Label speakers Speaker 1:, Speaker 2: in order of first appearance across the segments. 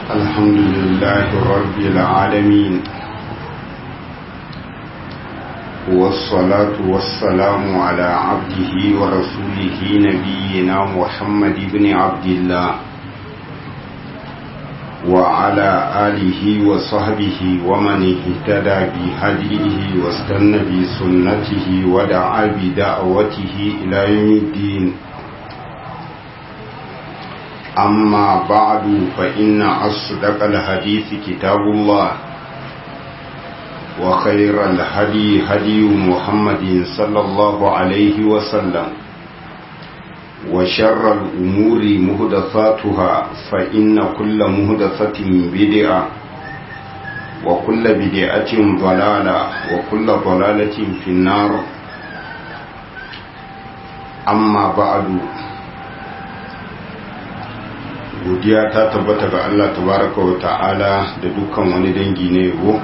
Speaker 1: الحمد لله رب العالمين والصلاة والسلام على عبده ورسوله نبينا محمد بن عبد الله وعلى آله وصحبه ومن اهتدى بهديه واستنى بسنته ودعا بدعوته إلى يوم الدين أما بعد فإن أصدق الحديث كتاب الله وخير الهدي هدي محمد صلى الله عليه وسلم وشر الأمور مهدثاتها فإن كل مهدثة بدعة وكل بدعة ضلالة وكل ضلالة في النار أما بعد godiya ta tabbata ga Allah tabaraka wa ta'ala da dukkan wani dangi na yabo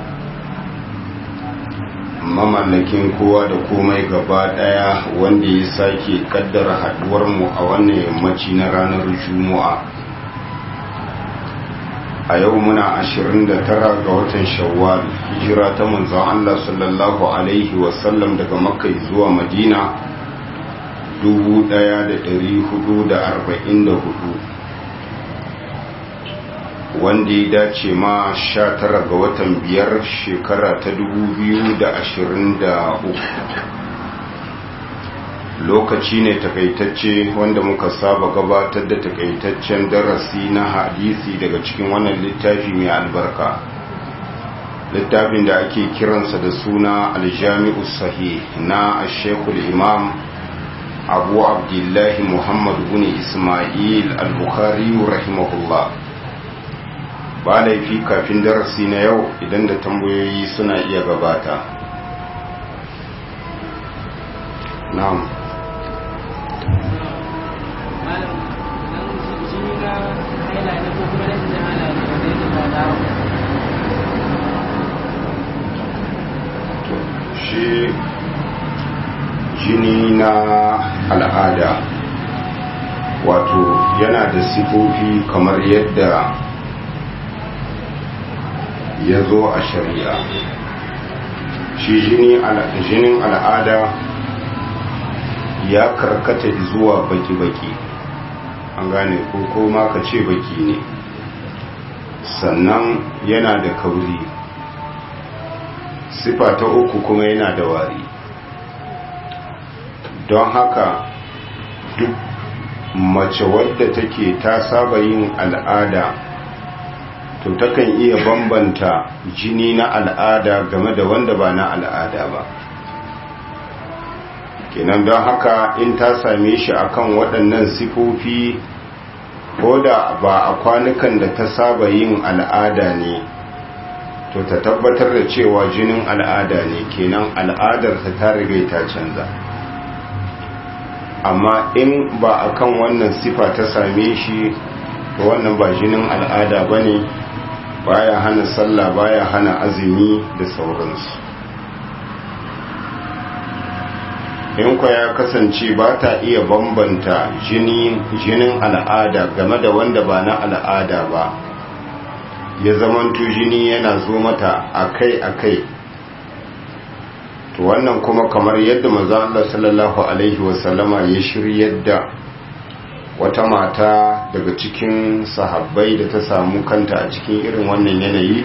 Speaker 1: mamallakin kowa da komai gaba daya wanda ya sake kaddara haduwar mu a wannan yammaci na ranar juma'a a yau muna 29 ga watan shawwal hijira ta manzon Allah sallallahu alaihi wasallam daga makka zuwa madina 1444 wanda ya dace ma sha tara ga watan biyar shekara ta dubu biyu da ashirin da uku lokaci ne takaitacce wanda muka saba gabatar da takaitaccen darasi na hadisi daga cikin wannan littafi mai albarka littafin da ake kiransa da suna aljami'u sahih na ashekul imam abu abdullahi muhammad bin ismail al-bukhari rahimahullah ba laifi kafin darasi na yau idan da tambayoyi suna iya gabata na'am shi jini na al'ada wato yana da sifofi kamar yadda ya zo a shari'a shi jinin al'ada ya karkata zuwa baki-baki an gane ko koma ka ce baki ne sannan yana da kauri sifa ta uku kuma yana da wari don haka duk mace wadda take ta saba yin al'ada to takan iya bambanta jini na al'ada game da wanda ba na al'ada ba kenan don haka in ta same shi akan waɗannan sifofi ko da ba a kwanukan da ta saba yin al'ada ne to ta tabbatar da cewa jinin al'ada ne kenan al'adar ta ta riga ta canza amma in ba akan wannan sifa ta same shi to wannan ba jinin al'ada ba ne baya hana sallah baya hana azumi da sauransu in kwa ya kasance ba ta iya bambanta jinin al'ada game da wanda ba na al'ada ba ya zamanto jini yana zo mata akai-akai to wannan kuma kamar yadda maza Allah sallallahu alaihi wasallama ya shiryar da wata mata daga cikin sahabbai da ta samu kanta a cikin irin wannan yanayi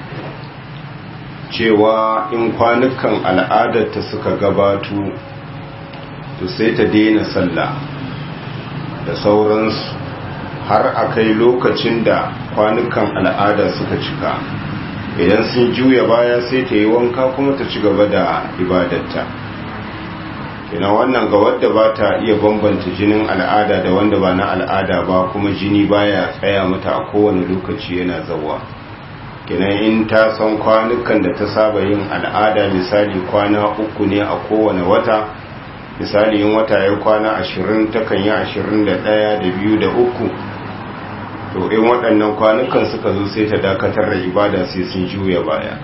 Speaker 1: cewa in kwanukan al'adarta suka gabatu to sai ta daina sallah da sauransu har a kai lokacin da kwanukan al'ada suka cika idan sun juya baya sai ta yi wanka kuma ta ci gaba da ibadarta ina wannan ga wadda ba ta iya bambanta jinin al'ada da wanda ba na al'ada ba kuma jini baya tsaya mata a kowane lokaci yana zawa kina in ta san kwanukan da ta saba yin al'ada misali kwana uku ne a kowane wata misali in wata ya kwana ashirin takan yi ashirin da ɗaya da biyu da uku to in waɗannan kwanukan suka zo sai ta dakatar da ibada sai sun juya baya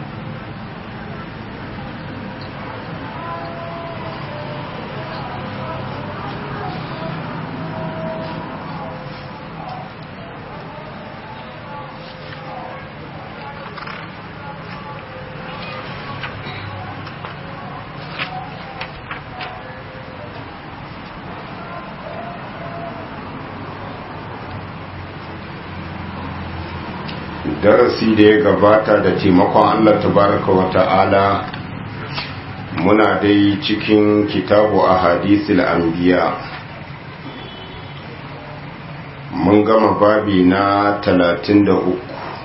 Speaker 1: darasi da ya gabata da taimakon Allah tabaraka wa ta'ala muna dai cikin kitabu a hadisul anbiya mun gama babi na talatin da uku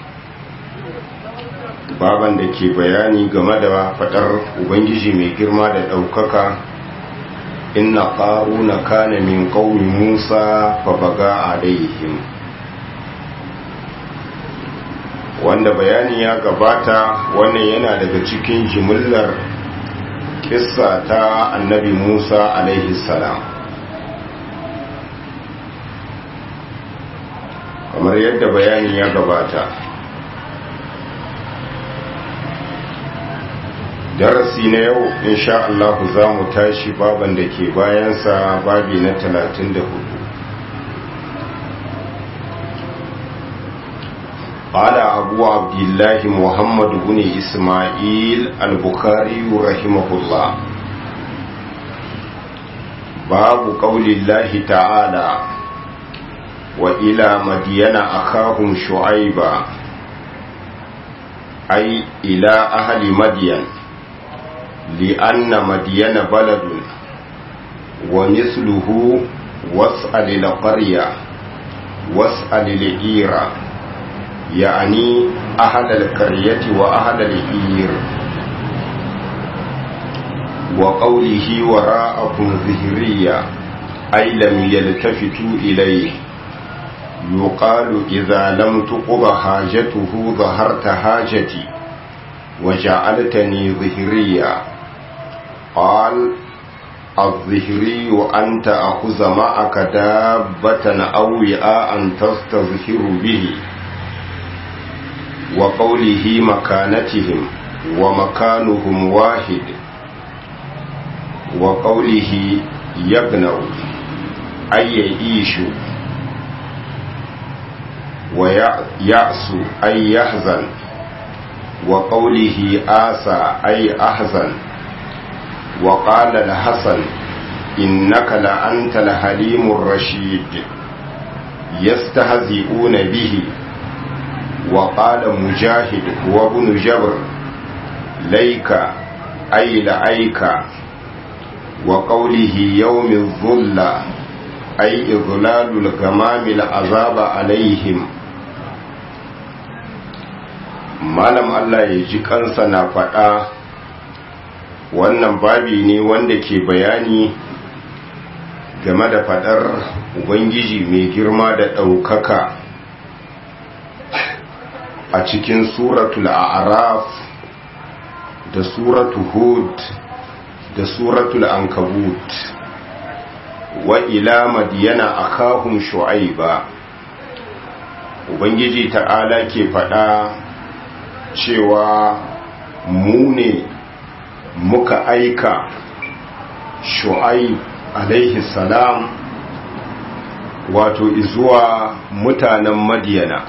Speaker 1: baban da ke bayani game da fadar ubangiji mai girma da ɗaukaka inna ƙaruna kana min ƙaumi musa fa baga alaihim wanda bayani ya gabata wannan yana daga cikin jimillar kissa ta annabi musa alaihi salam kamar yadda bayani ya gabata darasi na yau insha Allah za mu tashi baban da ke bayansa babi na 34 قال أبو عبد الله محمد بن إسماعيل البخاري رحمه الله باب قول الله تعالى وإلى مدين أخاهم شعيبا أي إلى أهل مدين لأن مدين بلد ومثله واسأل القرية واسأل العيرة يعني أهل القرية وأهل العير وقوله وراءكم ظهرية أي لم يلتفتوا إليه يقال إذا لم تقض حاجته ظهرت حاجتي وجعلتني ظهريا قال الظهري أن تأخذ معك دابة أو وعاء تستظهر به وقوله مكانتهم ومكانهم واحد وقوله يبنوا أي يعيش ويأس أي يحزن وقوله آسى أي أحزن وقال الحسن إنك لأنت الحليم الرشيد يستهزئون به وقال مجاهد هو ابن جبر ليك أي لأيك وقوله يوم الظل أي إظلال الغمام العذاب عليهم malam Allah ya ji kansa na faɗa wannan babi ne wanda ke bayani game da faɗar Ubangiji mai girma da ɗaukaka a cikin suratul a'raf da suratul hud da suratul ankabut wa ila madiyana akahum shu'aiba ubangiji ta'ala ke faɗa cewa mu ne muka aika shu'aib alaihi salam wato izuwa mutanen madiyana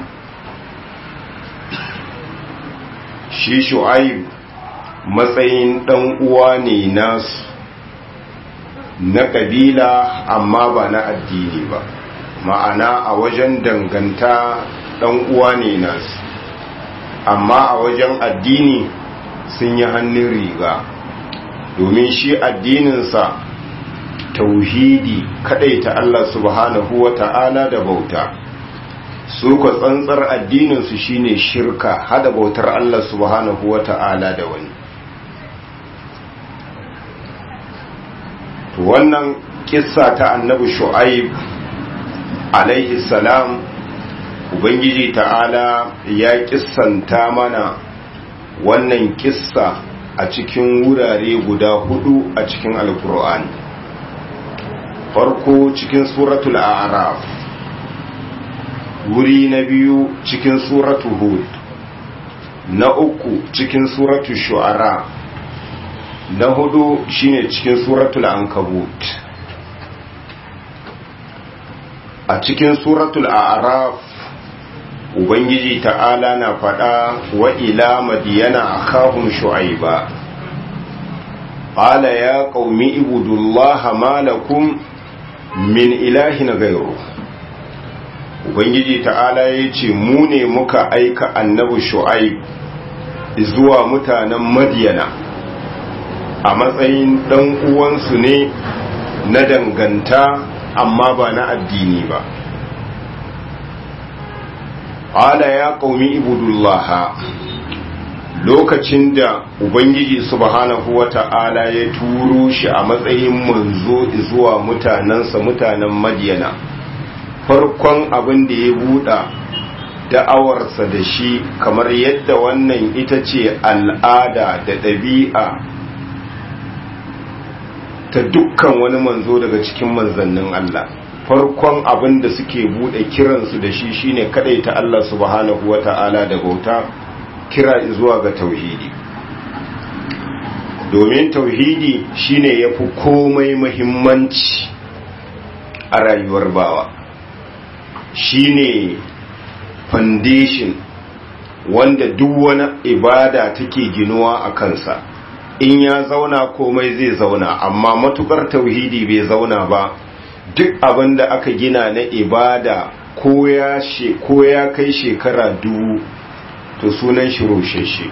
Speaker 1: shi shu'aib matsayin ɗan uwa ne nasu na ƙabila amma ba na addini ba ma'ana a wajen danganta ɗan uwa ne nasu amma a wajen addini sun yi hannun riga domin shi addininsa tauhidi ta Allah subhanahu wa ta'ala da bauta su ka tsantsar addininsu shine shirka hada bautar Allah subhanahu wa ta'ala da wani to wannan kissa ta annabi shu'aib alaihi salam ubangiji ta'ala ya kissanta mana wannan kissa a cikin wurare guda hudu a cikin alkur'ani farko cikin suratul a'raf wuri na biyu cikin suratul hud na uku cikin suratul shu'ara na hudu shine cikin suratul ankabut a cikin suratul a'raf ubangiji ta'ala na faɗa wa ila madiyana akhahum shu'aiba qala ya qaumi ibudullaha ma lakum min ilahin ghayru ubangiji ta'ala ya ce mu ne muka aika annabi shu'aib zuwa mutanen madiyana a matsayin ɗan uwansu ne na danganta amma ba na addini ba ala ya ƙaumi ibudullaha lokacin da ubangiji subhanahu wata'ala ya turo shi a matsayin manzo zuwa mutanensa mutanen madiyana farkon abin da ya buɗa da'awarsa da shi kamar yadda wannan ita ce al'ada da ɗabi'a ta dukkan wani manzo daga cikin manzannin Allah farkon abin da suke buɗe kiransu da shi shine ta Allah subhanahu wata'ala da bauta kira zuwa ga tauhidi domin tauhidi shine yafi komai muhimmanci a rayuwar bawa shine foundation wanda duk wani ibada take ginuwa a kansa in ya zauna komai zai zauna amma matukar tauhidi bai zauna ba duk abin da aka gina na ibada ko ya kai shekara dubu to sunan shi rosheshe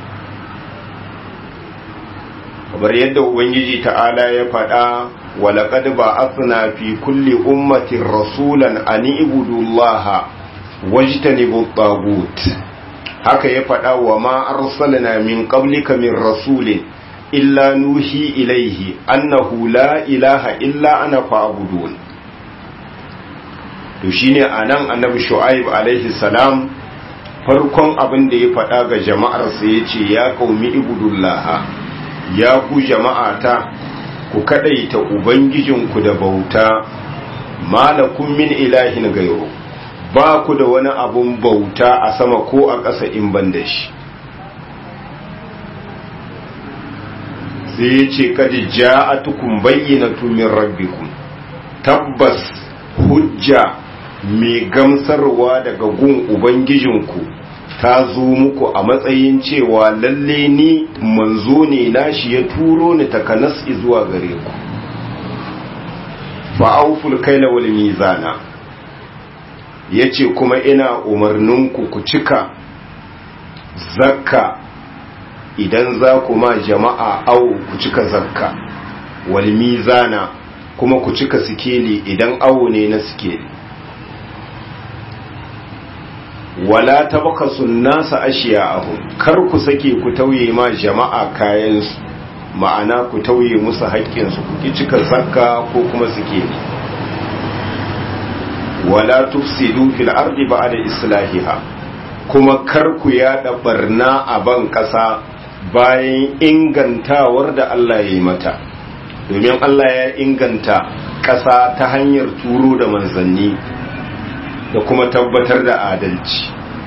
Speaker 1: kamar yadda ubangiji ta'ala ya faɗa walaƙad ba asna fi kulli ummatin rasulan an ibudullaha wajtanibu tagut haka ya faɗa wa ma arsalna min qablika min rasulin illa nuhi ilaihi annahu la ilaha illa ana fa'budun to shine anan annabi shu'aib alaihi salam farkon abin da ya faɗa ga jama'arsa ya ce ya ƙaumi ibudullah ya ku jama'ata ku kaɗaita ubangijinku da bauta malakun min ilahin gairo ba ku da wani abun bauta a sama ko a ƙasa in ban da shi sai ya ce kadi ja'atukum bayyinatu min rabbikum tabbas hujja mai gamsarwa daga gun Ubangijinku ta zo muku a matsayin cewa lalle ni manzo ne nashi ya turo ni takanas zuwa gare ku fa'auful kaila wal mizana yace kuma ina umarninku ku cika zakka idan za ku ma jama'a au ku cika zakka wal mizana kuma ku cika sikeli idan awo ne na sikeli wala tabakasu nasa ashiya'ahum kar ku sake ku tauye ma jama'a kayan su ma'ana ku tauye musu haƙƙin su ku ki cika zakka ko kuma suke ne wala tufsidu fil ardi ba'da islahiha kuma kar ku yada barna a ban ƙasa bayan ingantawar da Allah ya yi mata domin Allah ya inganta ƙasa ta hanyar turo da manzanni da kuma tabbatar da adalci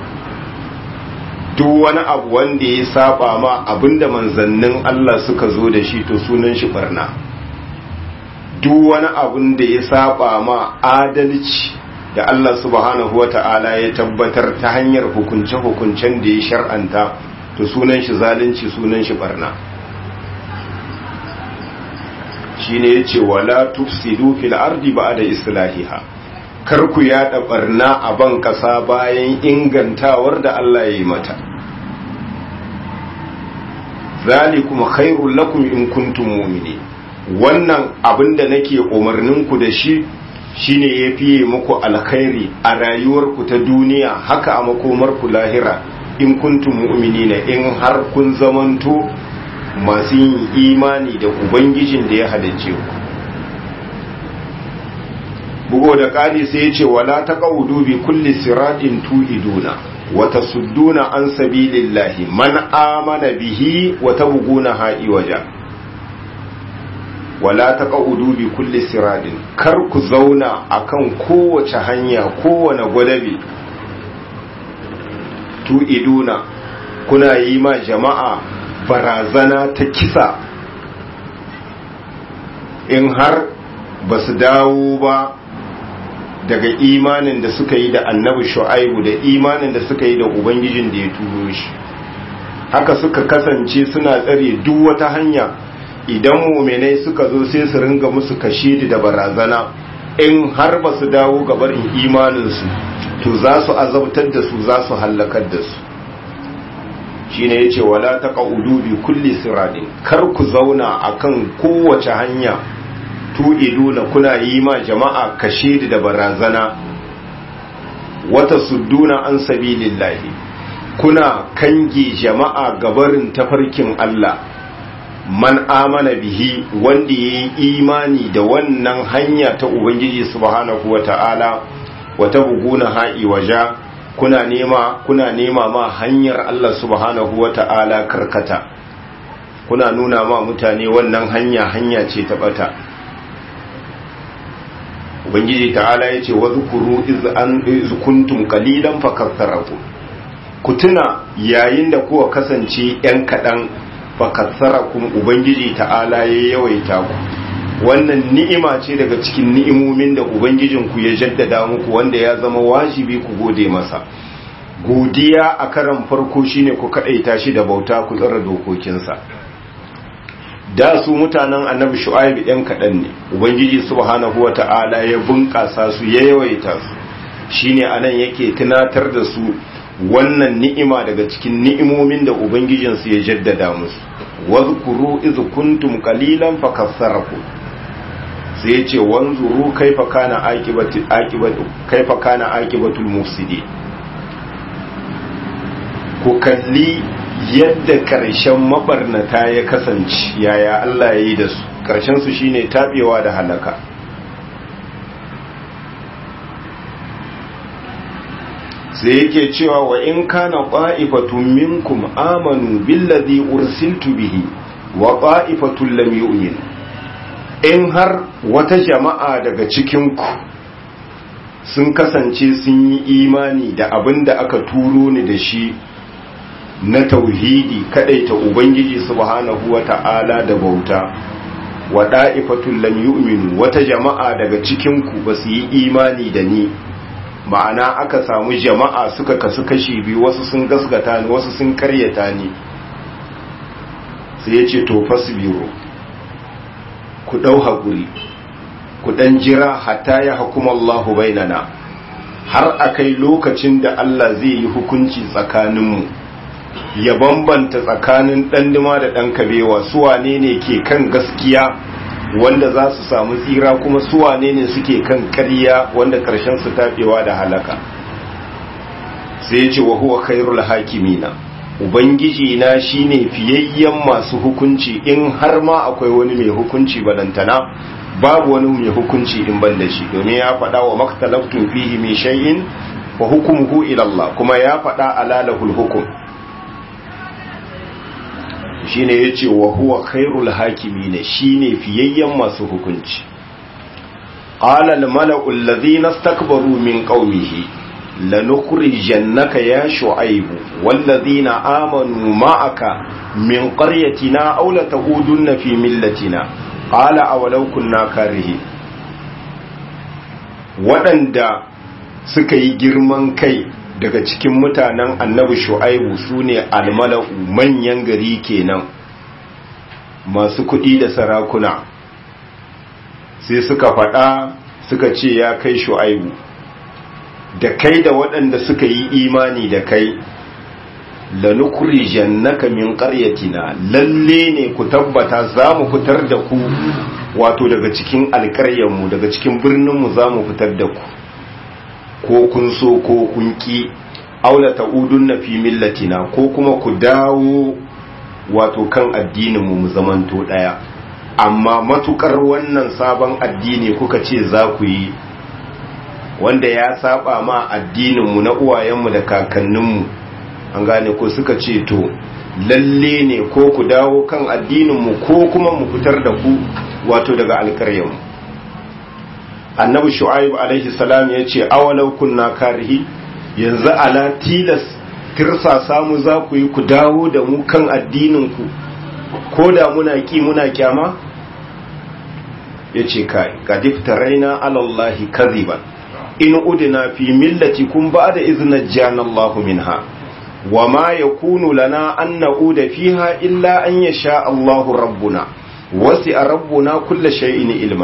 Speaker 1: duk wani abu wanda ya saba ma abinda manzannin Allah suka zo da shi to sunan shi barna duk wani abin da ya saba ma adalci da Allah subhanahu wata'ala ya tabbatar ta hanyar hukunce-hukuncen da ya shar'anta to sunan shi zalunci sunan shi barna shine yace wala tufsidu fil ardi ba'da islahiha kar ku yada barna a ban kasa bayan ingantawar da Allah ya yi mata zalikum khairul lakum in kuntum mu'minin wannan abinda nake umarnin ku da shi shine ya fiye muku alkhairi a rayuwarku ta duniya haka a makomarku lahira in kuntum mu'minina in har kun zamanto masu yin imani da ubangijin da ya halicce ku bugo da ƙari sai ya ce wala ta ƙaudu bi kulli siratin tu'iduna wa tasudduna an sabilillahi man amana bihi wa tabghuna ha'i waja wala ta ƙaudu bi kulli siratin kar ku zauna akan kowace hanya kowane gwadabi tu'iduna kuna yi ma jama'a barazana ta kisa in har ba su dawo ba daga imanin da suka yi da annabi shu'aibu da imanin da suka yi da ubangijin da ya turo shi haka suka kasance suna tsare duk wata hanya idan muminai suka zo sai su ringa musu kashidi da barazana in har ba su dawo gabarin imaninsu to za su azabtar da su za su hallakar da su shine yace wala taqaudu bi kulli siradin kar ku zauna akan kowace hanya tu'iduna kuna yi ma jama'a kashedi da barazana wata sudduna an sabilillahi kuna kange jama'a gabarin tafarkin Allah man amana bihi wanda yayi imani da wannan hanya ta ubangiji subhanahu wata'ala wata buguna ha'i waja kuna nema kuna nema ma hanyar Allah subhanahu wata'ala karkata kuna nuna ma mutane wannan hanya hanya ce ta bata ubangiji ta'ala yace wa zukuru iz an iz kuntum qalilan fakatharakum ku tuna yayin da kuwa kasance yan kadan fakatharakum ubangiji ta'ala ya yawaita ku wannan ni'ima ce daga cikin ni'imomin da ubangijinku ya jaddada muku wanda ya zama wajibi ku gode masa godiya a karan farko shine ku kadaita shi da bauta ku tsara dokokinsa da su mutanen annabi shu'aib ɗan kaɗan ne ubangiji subhanahu wata'ala ya bunƙasa su ya yawaita su shine anan yake tunatar da su wannan ni'ima daga cikin ni'imomin da ubangijinsu ya jaddada musu wazkuru iz kuntum qalilan fakassarakum sai yace wanzuru kaifa kana aqibatu aqibatu kaifa kana aqibatul mufsidin ku kalli yadda karshen mabarnata ya kasance yaya Allah ya yi da su karshen su shine tabewa da halaka sai yake cewa wa in kana qa'ifatun minkum amanu billazi ursiltu bihi wa qa'ifatun lam yu'min in har wata jama'a daga cikin ku sun kasance sun yi imani da abin da aka turo ni da shi na tauhidi kadaita ubangiji subhanahu wata'ala da bauta wa da'ifatul lam yu'minu wata jama'a daga cikin ku basu yi imani da ni ma'ana aka samu jama'a suka kasu kashi biyu wasu sun gasgata ni wasu sun karyata ni sai yace to fasbiru ku dau hakuri ku dan jira hatta ya hukuma Allahu bainana har akai lokacin da Allah zai yi hukunci tsakaninmu ya bambanta tsakanin ɗanduma da ɗan kabewa suwane ne ke kan gaskiya wanda za su samu tsira kuma suwane ne suke kan ƙarya wanda ƙarshen su taɓewa da halaka sai ya ce wa huwa khairul hakimina ubangiji na shine fiyayyen masu hukunci in har ma akwai wani mai hukunci balantana babu wani mai hukunci in ban da shi domin ya faɗa wa maktalaftun fihi min shay'in wa hukmuhu ila Allah kuma ya faɗa alalahul hukum shine yace wa huwa khairul hakimin shine fiyayyen masu hukunci qala al mala'u alladhina istakbaru min qaumihi lanukhrijannaka ya shu'aib walladhina amanu ma'aka min qaryatina aw la ta'udunna fi millatina qala awalau kunna karihi waɗanda suka yi girman kai daga cikin mutanen annabi shu'aibu su ne almala'u manyan gari kenan masu kuɗi da sarakuna sai suka faɗa suka ce ya kai shu'aibu da kai da waɗanda suka yi imani da kai lanukuri jannaka min ƙaryatina lalle ne ku tabbata za mu fitar da ku wato daga cikin alƙaryanmu daga cikin birninmu za mu fitar da ku ko kun so ko kun ki aula ta'udun na fi millatina ko kuma ku dawo wato kan addininmu mu zamanto daya amma matukar wannan sabon addini kuka ce za ku yi wanda ya saba ma addininmu na uwayenmu da kakanninmu an gane ko suka ce to lalle ne ko ku dawo kan addininmu ko kuma mu fitar da ku wato daga alkaryanmu annabi shu'aib alaihi salam ya ce awalau kunna karihi yanzu ala tilas tirsa samu za ku yi ku dawo da mu kan addininku ko da muna ki muna kyama ya ce kai kadif taraina alallahi kaziban in udina fi millati kun ba da izinin janallahu minha wa ma yakunu lana an na'uda fiha illa an yasha Allahu rabbuna wasi a rabbuna kulla shay'in ilma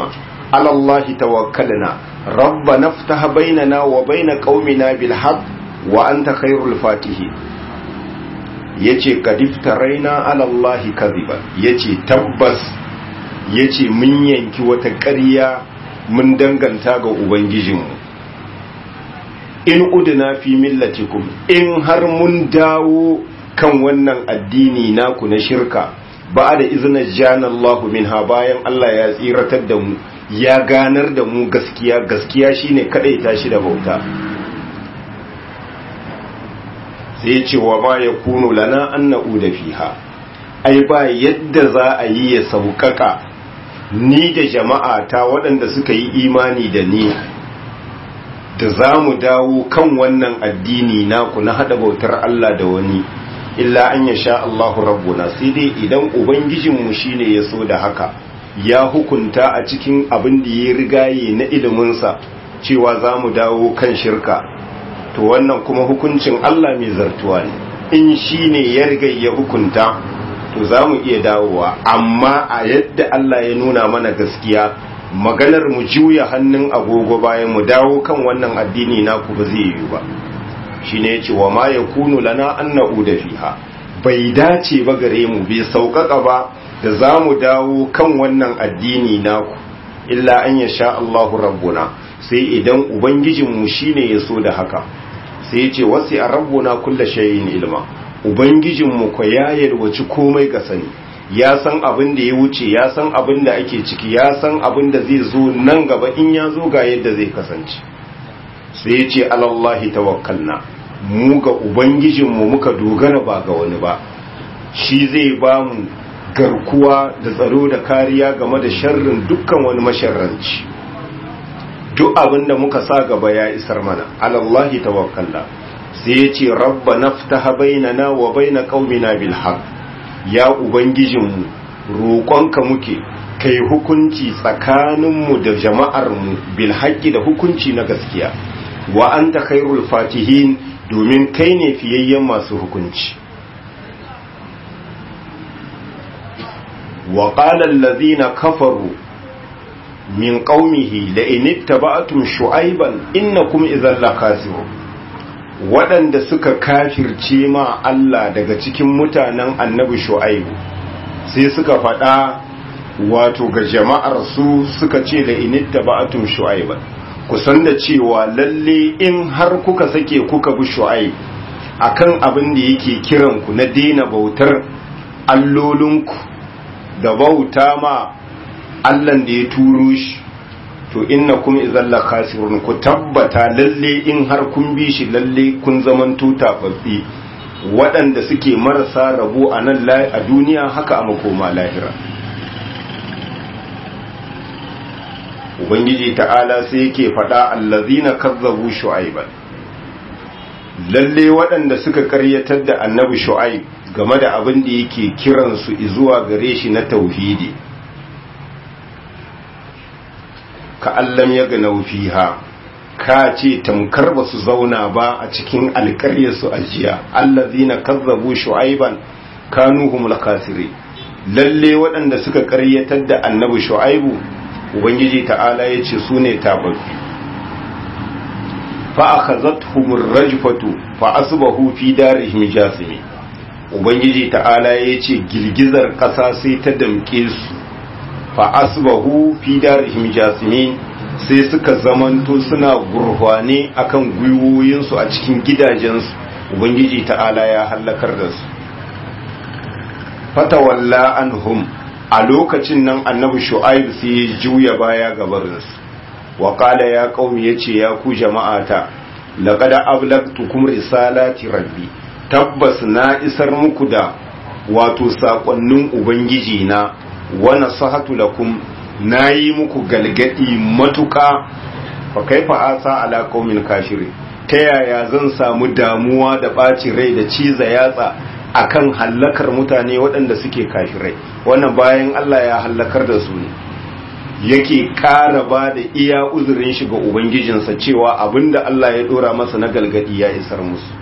Speaker 1: على الله توكلنا ربنا افتح بيننا وبين قومنا بالحق وأنت خير الفاتحين yace kadifta raina alallahi kaziba yace tabbas yace mun yanki wata ƙarya mun danganta ga ubangijinmu in udina fi millatikum in har mun dawo kan wannan addini naku na shirka ba da izinin janallahu minha bayan Allah ya tsiratar da mu ya ganar da mu gaskiya gaskiya shine kadai tashi da bauta sai ce wa ma ya kunu lana an na'uda fiha ai ba yadda za a yi ya sauƙaƙa ni da jama'a ta waɗanda suka yi imani da ni da za mu dawo kan wannan addini naku na haɗa bautar Allah da wani illa an ya sha Allahu rabbuna sai dai idan ubangijinmu shine ya so da haka ya hukunta a cikin abin da ya rigaye na iliminsa cewa za mu dawo kan shirka to wannan kuma hukuncin Allah mai zartuwa ne in shi ne ya riga ya hukunta to za mu iya dawowa amma a yadda Allah ya nuna mana gaskiya maganar mu juya hannun agogo bayan mu dawo kan wannan addini naku ba zai yi ba shi ne ce wa ma ya kunu lana an da fiha bai dace ba gare mu bai sauƙaƙa ba da za mu dawo kan wannan addini naku illa an ya sha Allahu rabbuna sai idan ubangijinmu shine ya so da haka sai ya ce wasu a rabbuna kulla shayin ilma ubangijinmu ko ya yalwaci komai ga sani ya san abin da ya wuce ya san abin da ake ciki ya san abin da zai zo nan gaba in ya zo ga yadda zai kasance sai ya ce alallahi tawakkalna mu ga ubangijinmu muka dogara ba ga wani ba shi zai ba mu garkuwa da tsaro da kariya game da sharrin dukkan wani masharranci duk abin da muka sa gaba ya isar mana alallahi tawakkalna sai ya ce rabba naftaha bainana wa baina qaumina bil haqq ya ubangijinmu roƙonka muke kai hukunci tsakaninmu da jama'armu bil haqqi da hukunci na gaskiya wa anta khairul fatihin domin kai ne fiyayyen masu hukunci wa qala allazina kafaru min qaumihi la in ittaba'tum shu'ayban innakum idhan lakasirun waɗanda suka kafirce ma Allah daga cikin mutanen annabi shu'aibu sai suka faɗa wato ga jama'ar su suka ce da in ittaba'tum shu'ayban ku san da cewa lalle in har kuka sake kuka bi shu'aib akan abin da yake kiran ku na daina bautar allolinku da bauta ma Allahn da ya turo shi to inna kum idan la khasirun ku tabbata lalle in har kun bi shi lalle kun zaman tuta babbi waɗanda suke marasa rabo a nan a duniya haka a makoma lahira ubangiji ta'ala sai yake faɗa allazina kazzabu shu'aiban lalle waɗanda suka karyatar da annabi shu'aib game da abin da yake kiransu zuwa gare shi na tauhidi ka allam ya gana fiha ka ce tamkar ba su zauna ba a cikin alƙaryarsu ajiya allazina kazzabu shu'aiban kanu humul khasiri lalle waɗanda suka ƙaryatar da annabi shu'aibu ubangiji ta'ala ya ce su ne tababbi fa akhadhatuhum rajfatu fa asbahu fi darihim jasimi ubangiji ta'ala ya ce girgizar ƙasa sai ta damƙe su fa asbahu fi darihim jasimin sai suka zamanto suna gurhwane akan gwiwoyinsu a cikin gidajensu ubangiji ta'ala ya hallakar da su fatawalla anhum a lokacin nan annabi shu'aib sai ya juya baya gabarinsu wa qala ya qaumi yace ya ku jama'ata laqad ablagtukum risalati rabbi tabbas na isar muku da wato sakonnin ubangiji na wa nasahatu lakum nayi muku galgadi matuka fa kaifa asa ala qaumin kafiri ta yaya zan samu damuwa da ɓaci rai da ciza yatsa akan hallakar mutane waɗanda suke kafirai wannan bayan Allah ya hallakar da su ne yake ƙara ba da iya uzurin shi ga ubangijinsa cewa abinda Allah ya ɗora masa na galgadi ya isar musu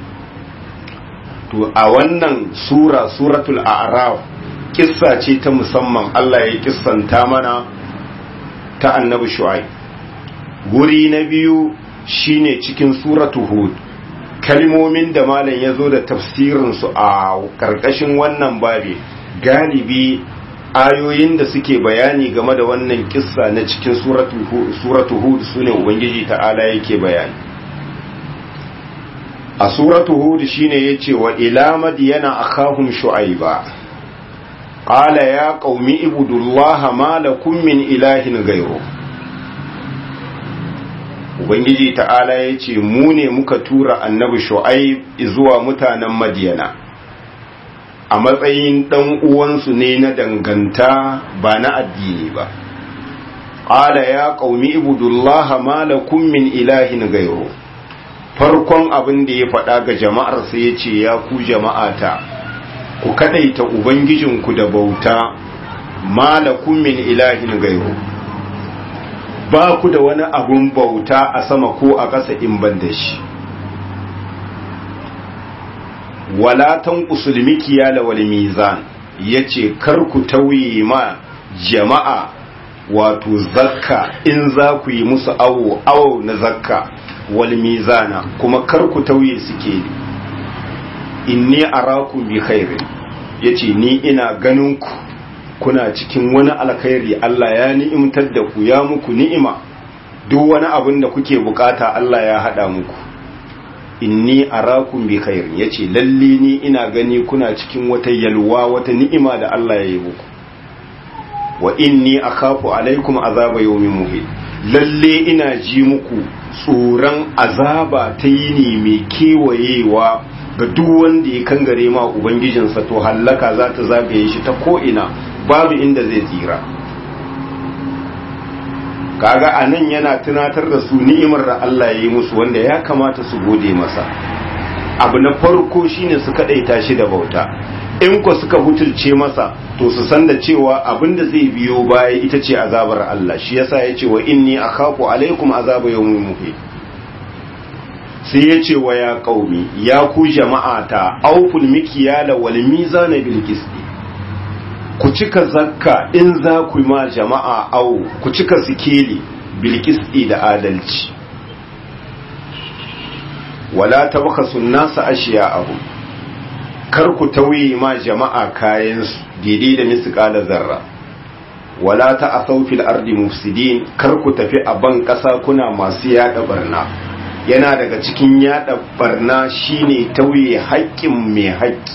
Speaker 1: to a wannan sura suratul a'raf kissa ce ta musamman Allah ya kissanta mana ta annabi shu'aib guri na biyu shine cikin suratu hud kalmomin da malam ya zo da tafsirinsu a karkashin wannan babi galibi ayoyin da suke bayani game da wannan kissa na cikin suratu hud su ne ubangiji ta'ala yake bayani a suratu hud shine yace wa ila madyana akhahum shu'aiba qala ya qaumi ibudullaha ma lakum min ilahin ghayru ubangiji ta'ala yace mu ne muka tura annabi shu'aib zuwa mutanen madyana a matsayin dan uwansu ne na danganta ba na addini ba qala ya qaumi ibudullaha ma lakum min ilahin ghayru farkon abin da ya faɗa ga jama'ar sai ya ce ya ku jama'ata ku kadaita ubangijinku da bauta malakun min ilahin gairu ba ku da wani abun bauta a sama ko a ƙasa in ban da shi walatan usulmiki ya lawal mizan ya ce kar ku tauye ma jama'a wato zakka in za ku yi musu awo awo na zakka wal mizana kuma kar ku tauye suke inni arakum bi khairin yace ni ina ganin ku kuna cikin wani alkhairi Allah ya ni'imtar da ku ya muku ni'ima duk wani abin da kuke bukata Allah ya hada muku inni arakum bi khairin yace lalle ni ina gani kuna cikin wata yalwa wata ni'ima da Allah ya yi muku wa inni akhafu alaikum azaba yawmin muhit lalle ina ji muku tsoron azaba ta yini mai kewayewa ga duk wanda ya kangare ma ubangijinsa to hallaka za ta zagaye shi ta ko'ina babu inda zai tsira kaga a nan yana tunatar da su ni'imar da Allah ya yi musu wanda ya kamata su gode masa abu na farko shine su kaɗaita shi da bauta in ku suka butulce masa to su san da cewa abinda zai biyo baya ita ce azabar Allah shi yasa ya ce wa inni akhafu alaikum azaba yawmin muhit sai ya ce wa ya qaumi ya ku jama'ata auful mikyala wal mizana bil qisti ku cika zakka in za ku ma jama'a au ku cika sikeli bil qisti da adalci wala tabkhasu an-nasa ashiya'ahum kar ku tauye ma jama'a kayansu daidai da misƙala zarra wala ta asau fil ardi mufsidin kar ku tafi a ban ƙasa kuna masu yada barna yana daga cikin yada barna shine tauye haƙƙin mai haƙƙi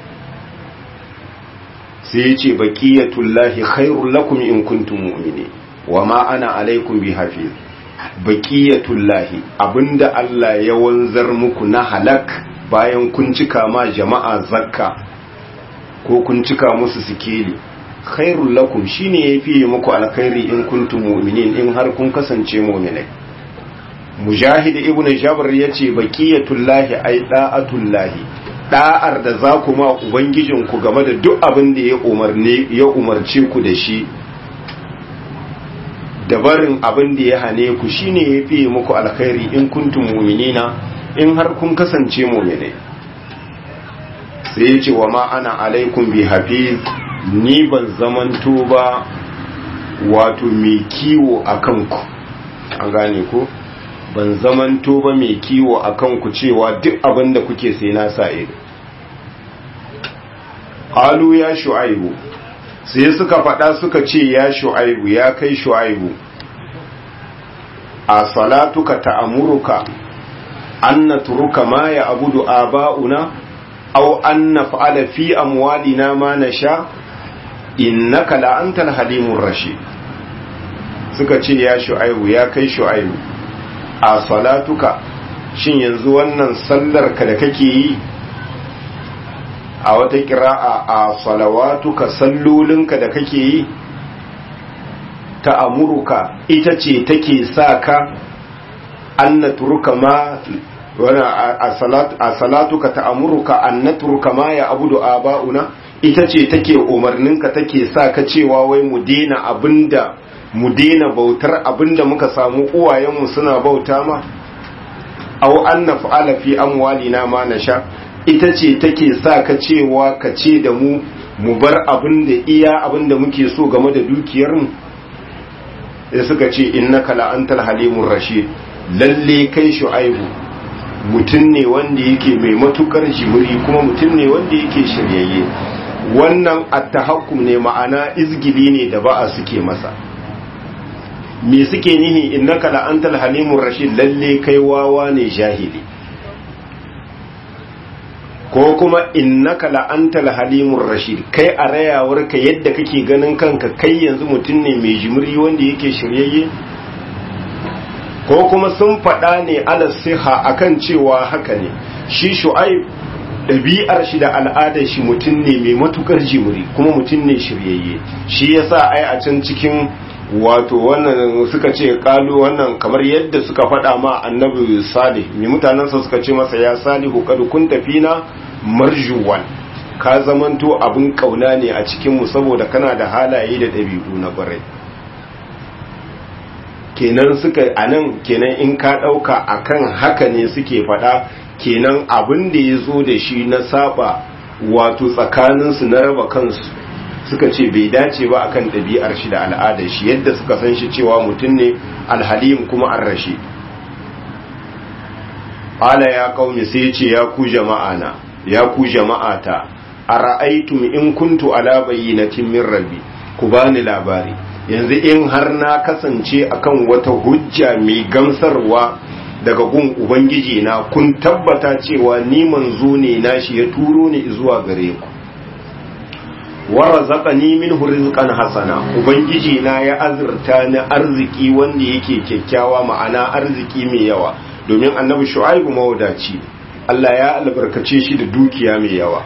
Speaker 1: sai ya ce baqiyatullahi khairul lakum in kuntum mu'minin wa ma ana alaikum bi hafiz baqiyatullahi abinda Allah ya wanzar muku na halak bayan kun cika ma jama'a zakka ko kun cika musu sikeli khairul lakum shine yafi muku alkhairi in kuntum mu'minin in har kun kasance mu'minai mujahid ibnu jabr yace baqiyatullahi ay da'atullahi da'ar da za ku ma ubangijin ku game da duk abin da ya umarne ya umarce ku da shi da barin abin da ya hane ku shine yafi muku alkhairi in kuntum mu'minina in har kun kasance mu'minai sai ya ce wa ma ana alaikum bi hafiz ni ban zamanto ba wato mai kiwo a kanku an gane ko ban zamanto ba mai kiwo a kanku cewa duk abin da kuke sai na sa ido halu ya shu'aibu sai suka faɗa suka ce ya shu'aibu ya kai shu'aibu a salatuka ta'amuruka an na turuka ma ya abudu aba'una aw an naf'ala fi amwalina ma nasha innaka la antal halimur rashid suka ce ya shu'aibu ya kai shu'aibu a salatuka shin yanzu wannan sallar ka da kake yi a wata kira'a a salawatuka sallolinka da kake yi ta amuruka ita ce take sa ka an turuka ma a salatuka ta amuruka an turuka ma ya abudu aba'una ita ce take umarninka take sa ka cewa wai mu dena abinda mu dena bautar abinda muka samu uwayenmu suna bauta ma aw an naf'ala fi amwalina ma nasha ita ce take sa ka cewa ka ce da mu mu bar abinda iya abinda muke so game da dukiyarmu sai suka ce innaka la antal halimur rashid lalle kai shu'aibu mutum ne wanda yake mai matukar jimiri kuma mutum ne wanda yake shiryayye wannan attahakkum ne ma'ana izgili ne da ba'a suke masa me suke nihi innaka la antal halimur rashid lalle kai wawa ne jahili ko kuma innaka la antal halimur rashid kai a rayawarka yadda kake ganin kanka kai yanzu mutum ne mai jimiri wanda yake shiryayye ko kuma sun faɗa ne ala siha akan cewa haka ne shi shu'aib ɗabi'ar shi da al'adar shi mutum ne mai matukar jimiri kuma mutum ne shiryayye shi yasa ai a can cikin wato wannan suka ce kalu wannan kamar yadda suka faɗa ma annabi salih mai mutanensa suka ce masa ya salihu kad kun tafina marjuwan ka zamanto abin kauna ne a cikinmu saboda kana da halaye da ɗabi'u na ƙwarai kenan suka anan kenan in ka ɗauka akan haka ne suke faɗa kenan abin da ya zo da shi na saba wato tsakaninsu na raba kansu suka ce bai dace ba akan ɗabi'ar shi da al'adar shi yadda suka san shi cewa mutum ne alhalim kuma an rashi ala ya kaumi sai ce ya ku jama'ana ya ku jama'ata a ra'aitum in kuntu ala bayyinatin min rabbi ku bani labari yanzu in har na kasance akan wata hujja mai gamsarwa daga gun ubangiji na kun tabbata cewa ni manzo ne nashi ya turo ni zuwa gare ku warazaqani minhu rizqan hasana ubangiji na ya azurta ni arziki wanda yake kyakkyawa ma'ana arziki mai yawa domin annabi shu'aibu mawadaci Allah ya albarkace shi da dukiya mai yawa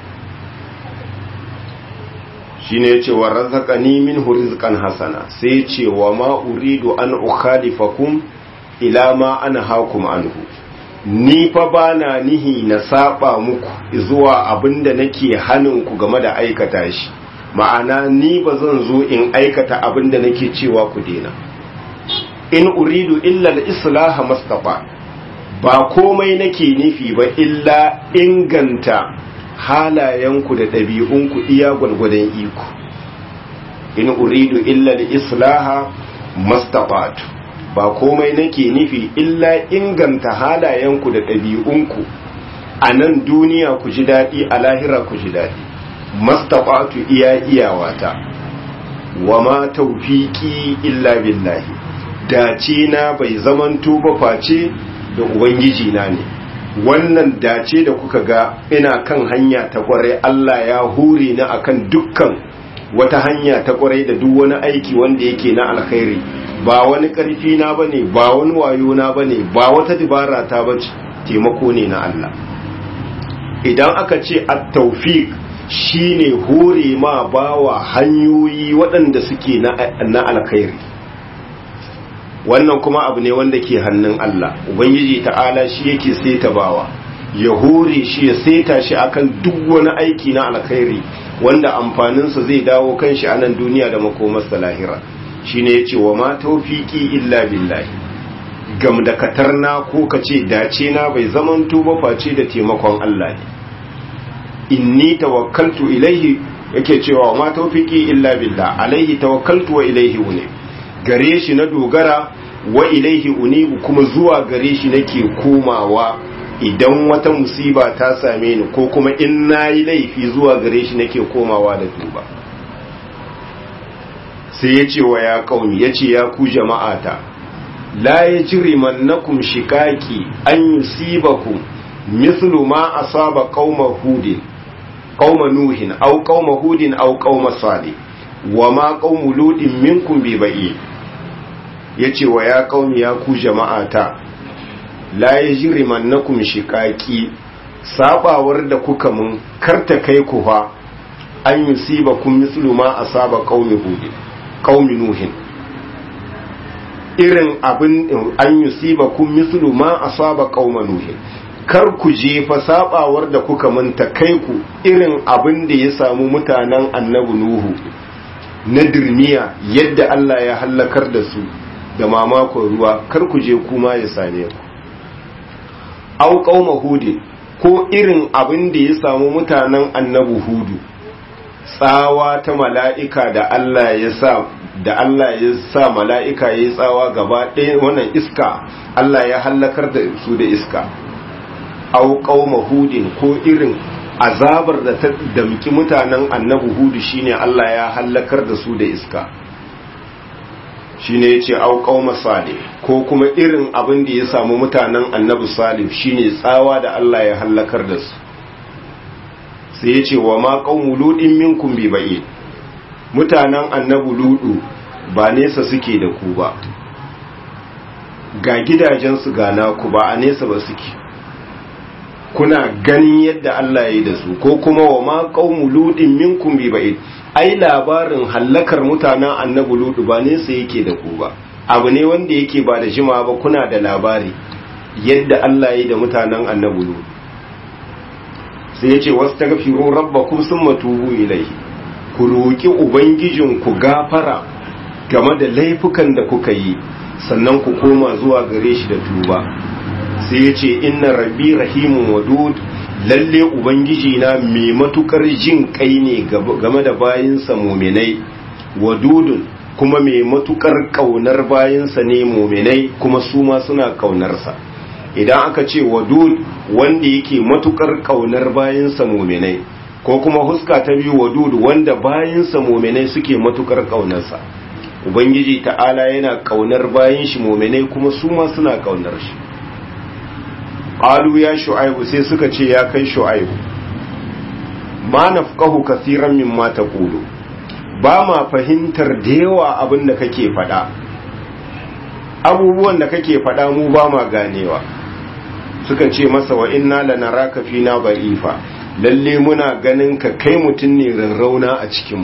Speaker 1: shine yace warazaqani minhu rizqan hasana sai yace wa ma uridu an ukhalifakum ila ma anhaakum anhu ni fa ba na nihi na saba muku zuwa abinda nake hanin ku game da aikata shi ma'ana ni ba zan zo in aikata abinda nake cewa ku dena in uridu illa al-islah mastafa ba komai nake nufi ba illa inganta halayenku da ɗabi'unku iya gwargwadon iko in uridu illa al-islah mastafatu ba komai nake nufi illa inganta halayenku da ɗabi'unku a nan duniya ku ji daɗi a lahira ku ji daɗi mastafatu iya iyawata wa ma taufiki illa billahi dace na bai zamanto ba face da ubangiji na ne wannan dace da kuka ga ina kan hanya ta kwarai Allah ya hure ni akan dukkan wata hanya ta kwarai da duk wani aiki wanda yake na alkhairi ba wani ƙarfi na bane ba wani wayo na bane ba wata dibara ta bace taimako ne na Allah idan aka ce at-tawfiq shine hore ma bawa hanyoyi waɗanda suke na alkhairi wannan kuma abu ne wanda ke hannun Allah ubangiji ta'ala shi yake seta bawa ya hore shi ya seta shi akan duk wani aiki na alkhairi wanda amfaninsa zai dawo kan shi a nan duniya da makomarsa lahira shine yace wa ma tawfiki illa billahi gam da katarna ko kace dace na bai zaman tuba face da taimakon Allah ne inni tawakkaltu ilaihi yake cewa ma tawfiki illa billah alaihi tawakkaltu wa ilaihi uni gare shi na dogara wa ilaihi unibu kuma zuwa gare shi nake komawa idan wata musiba ta same ni ko kuma in nayi laifi zuwa gare shi nake komawa da tuba sai ya ce wa ya kauni ya ce ya ku jama'ata la ya jiri mannakum shikaki an yusibakum mislu ma asaba qauma hudin qauma nuhin aw qauma hudin aw qauma salih wa ma qaumu ludin minkum bi ba'i yace wa ya qaumi ya ku jama'ata la ya jiri mannakum shikaki sabawar da kuka mun karta kai ku fa an yusibakum mislu ma asaba qaumi hudin qaumi nuhin irin abin an yusiba kun mislu ma asaba qauma nuhin kar ku je fa sabawar da kuka manta kai ku irin abin da ya samu mutanen annabi nuhu na dirmiya yadda Allah ya hallakar da su da mamakon ruwa kar ku je kuma ya same ku au qauma hudin ko irin abin da ya samu mutanen annabi hudu tsawa ta mala'ika da Allah ya sa da Allah ya sa mala'ika ya yi tsawa gaba ɗaya wannan iska Allah ya hallakar da su da iska au qauma hudin ko irin azabar da ta damki mutanen annabi hudu shine Allah ya hallakar da su da iska shine yace au qauma salih ko kuma irin abin da ya samu mutanen annabi salih shine tsawa da Allah ya hallakar da su sai yace wa ma qaumu ludin minkum bi ba'id mutanen annabi ludu ba nesa suke da ku ba ga gidajensu ga naku ba a nesa ba suke kuna ganin yadda Allah ya yi da su ko kuma wa ma qaumu ludin minkum bi ba'id ai labarin hallakar mutanen annabi ludu ba nesa yake da ku ba abu ne wanda yake ba da jima ba kuna da labari yadda Allah ya yi da mutanen annabi ludu sai ya ce wasu tagafiru rabbakum summa tubu ilaihi ku roki ubangijinku gafara game da laifukan da kuka yi sannan ku koma zuwa gare shi da tuba sai ya ce inna rabbi rahimun wadud lalle ubangiji na mai matukar jin kai ne game da bayinsa muminai wadudun kuma mai matukar kaunar bayinsa ne muminai kuma su ma suna kaunarsa idan aka ce wadud wanda yake matukar kaunar bayinsa muminai ko kuma huska ta biyu wadud wanda bayinsa muminai suke matukar kaunarsa ubangiji ta'ala yana kaunar bayin shi muminai kuma su ma suna kaunar shi qalu ya shu'aibu sai suka ce ya kai shu'aibu ma nafqahu kaseeran mimma taqulu ba ma fahimtar da yawa abin da kake faɗa abubuwan da kake faɗa mu ba ma ganewa suka ce masa wa inna lanaraka fina ba'ifa lalle muna ganin ka kai mutum ne rarrauna a cikinmu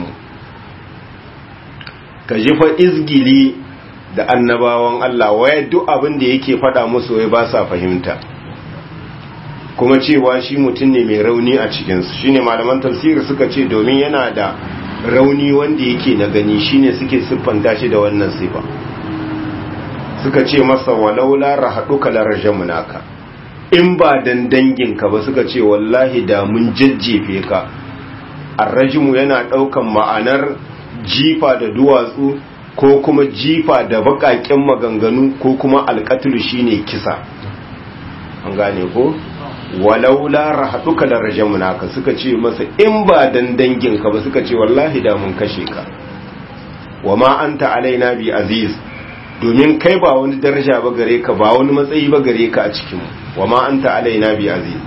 Speaker 1: ka ji fa izgili da annabawan Allah waya duk abin da yake faɗa musu wai ba sa fahimta kuma cewa shi mutum ne mai rauni a cikinsu shine malaman tafsiri suka ce domin yana da rauni wanda yake na gani shine suke siffanta shi da wannan sifa suka ce masa walaula rahaduka larjamunaka in ba dan danginka ba suka ce wallahi da mun jajjefe ka arrajimu yana daukan ma'anar jifa da duwatsu ko kuma jifa da bakaken maganganu ko kuma alqatlu shine kisa an gane ko walaula rahaduka larjamunaka suka ce masa in ba dan danginka ba suka ce wallahi da mun kashe ka wama anta alaina bi aziz domin kai ba wani daraja ba gare ka ba wani matsayi ba gare ka a cikin wa ma anta alaina bi aziz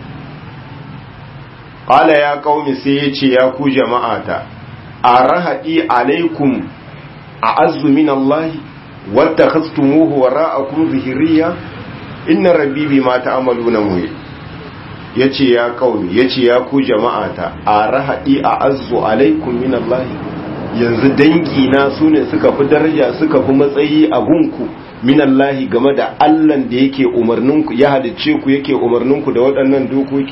Speaker 1: qala ya qaumi sai yace ya ku jama'ata arahadi alaikum a'azzu min Allah wattakhastumuhu wara'akum zihriya inna rabbi bima ta'maluna muhit yace ya qaumi yace ya ku jama'ata arahadi a'azzu alaikum min Allah yanzu dangi na su ne suka fi daraja suka fi matsayi a gunku minallahi game da allan da yake umarninku ya halicce ku yake umarninku da waɗannan dokoki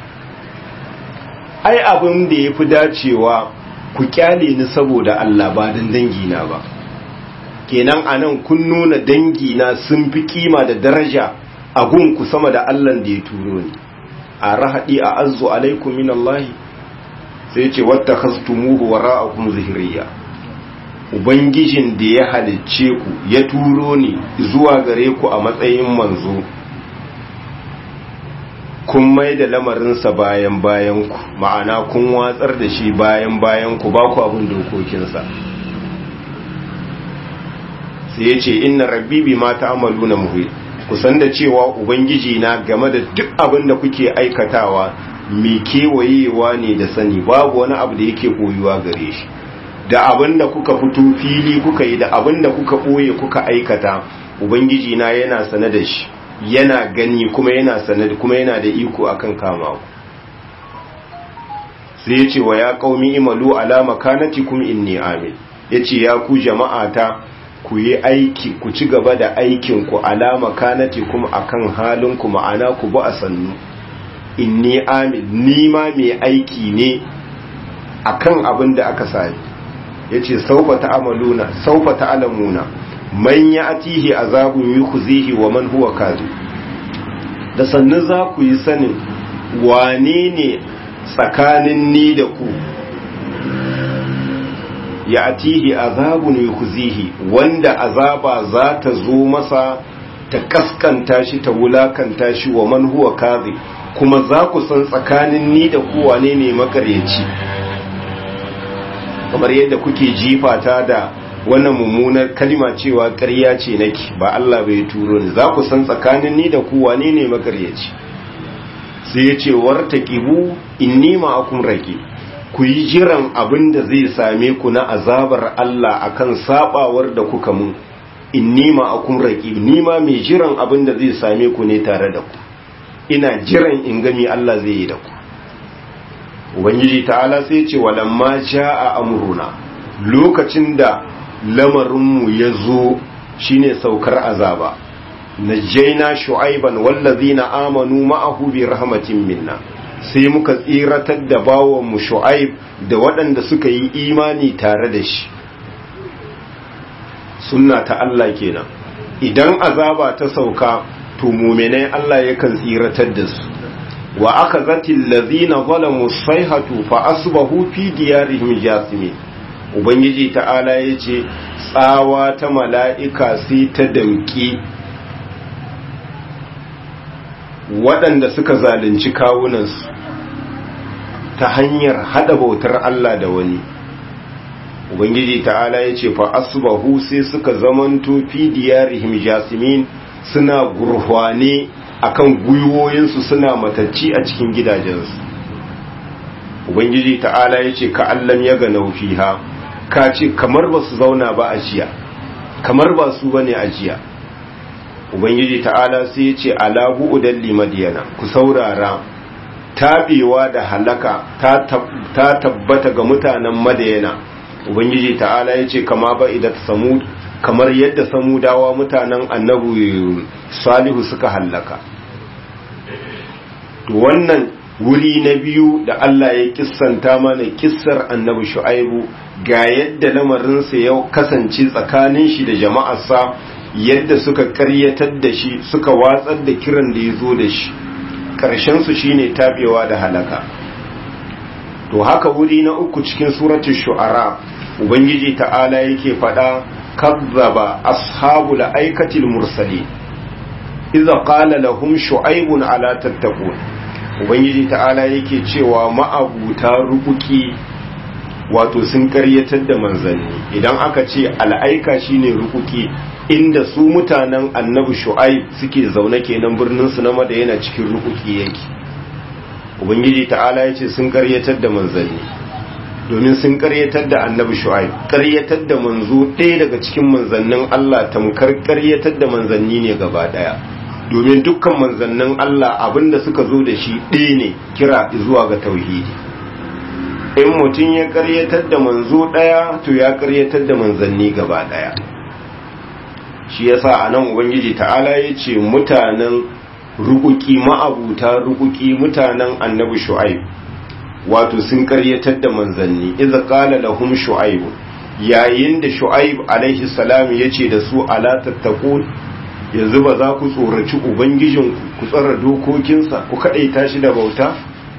Speaker 1: ai abin da ya fi dacewa ku kyale ni saboda allah ba don dangi na ba kenan a nan kun nuna dangi na sun fi kima da daraja a gunku sama da allan da ya turo ni a rahaɗi a azu alaikum minallahi sai ce wata hastumuhu wara'akum zihriya ubangijin da ya halicce ku ya turo ni zuwa gare ku a matsayin manzo kun mai da lamarinsa bayan bayan ku ma'ana kun watsar da shi bayan bayan ku ba ku abin dokokinsa sai ya ce inna rabbi bi ma ta'maluna muhit kusan da cewa ubangiji na game da duk abin da kuke aikatawa mai kewayewa ne da sani babu wani abu da yake koyuwa gare shi da abin da kuka fito fili kuka yi da abin da kuka ɓoye kuka aikata ubangiji na yana sane da shi yana gani kuma yana sane kuma yana da iko akan kama ku sai ya ce wa ya qaumi imalu ala makanatikum inni amin yace ya ku jama'ata ku yi aiki ku ci gaba da aikin ku ala makanatikum akan halin ku ma'ana ku ba a sannu inni amin ni ma mai aiki ne akan abin da aka sani yace saufa ta'amaluna saufa ta'lamuna man ya'tihi azabun yukhzihi wa man huwa kadhib da sannan za ku yi sanin wane ne tsakanin ni da ku ya atihi azabun yukhzihi wanda azaba za ta zo masa ta kaskanta shi ta wulakanta shi wa man huwa kazi kuma za ku san tsakanin ni da kowa ne ne makaryaci kamar yadda kuke jifata da wannan mummunar kalma cewa ƙarya ce nake ba Allah bai turo ni za ku san tsakanin ni da kowa ne ne makaryaci sai ya ce wartaqibu inni ma'akum raqib ku yi jiran abin da zai same ku na azabar Allah akan sabawar da kuka mun inni ma'akum raqib ni ma mai jiran abin da zai same ku ne tare da ku ina jiran in gami Allah zai yi da ku ubangiji ta'ala sai ce walamma jaa amruna lokacin da lamarinmu ya zo shine saukar azaba najjaina shu'aiban wallazina amanu ma'ahu bi rahmatin minna sai muka tsiratar da bawon mu shu'aib da waɗanda suka yi imani tare da shi sunna ta Allah kenan idan azaba ta sauka to mu'minai Allah yakan tsiratar da su wa aka zatil lazina zalamu sayhatu fa asbahu fi diyarihim jasimin ubangiji ta'ala yace tsawa ta mala'ika sai ta danki waɗanda suka zalunci kawunansu ta hanyar hada bautar Allah da wani ubangiji ta'ala yace fa asbahu sai suka zamanto fi diyarihim jasimin suna gurhwane akan gwiwoyinsu suna matacci a cikin gidajensu ubangiji ta'ala ya ce ka allam ya ga naufiha ka ce kamar ba su zauna ba a jiya kamar ba su ba ne a jiya ubangiji ta'ala sai ya ce alahu udalli madiyana ku saurara tabewa da halaka ta tabbata ga mutanen madiyana ubangiji ta'ala ya ce kama ba idan samud kamar yadda samudawa mutanen annabu salihu suka hallaka to wannan wuri na biyu da Allah ya kissanta mana kissar annabi shu'aibu ga yadda lamarinsa ya kasance tsakanin shi da jama'arsa yadda suka karyatar da shi suka watsar da kiran da ya zo da shi ƙarshensu shine tabewa da halaka to haka wuri na uku cikin suratul shu'ara ubangiji ta'ala yake faɗa kazzaba ashabul aikatil mursali idza qala lahum shu'aibun ala tattaqun ubangiji ta'ala yake cewa ma'abuta rubuki wato sun karyatar da manzanni idan aka ce al'aika shine rukuki inda su mutanen annabi shu'aib suke zaune kenan birnin su na madayana cikin rukuki yake ubangiji ta'ala yace sun karyatar da manzanni domin sun karyatar da annabi shu'aib karyatar da manzo ɗaya daga cikin manzannin Allah tamkar karyatar da manzanni ne gaba daya domin dukkan manzannin Allah abinda suka zo da shi ɗaya ne kira zuwa ga tauhidi in mutum ya karyatar da manzo ɗaya to ya karyatar da manzanni gaba ɗaya shi yasa a nan ubangiji ta'ala ya ce mutanen rukuki ma'abuta rukuki mutanen annabi shu'aib wato sun karyatar da manzanni idza qala lahum shu'aib yayin da shu'aib alaihi salam yace da su ala tattaqun yanzu ba za ku tsoraci ubangijin ku tsara dokokinsa ku kadaita shi da bauta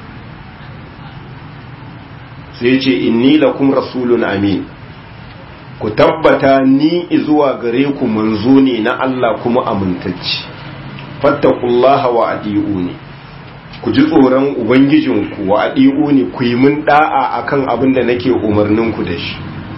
Speaker 1: sai yace inni lakum rasulun amin ku tabbata ni zuwa gare ku manzo ne na Allah kuma amintacci fattakullaha wa adi'uni ku ji tsoron ubangijinku wa adi'uni ku yi min da'a akan abin da nake umarnin ku da shi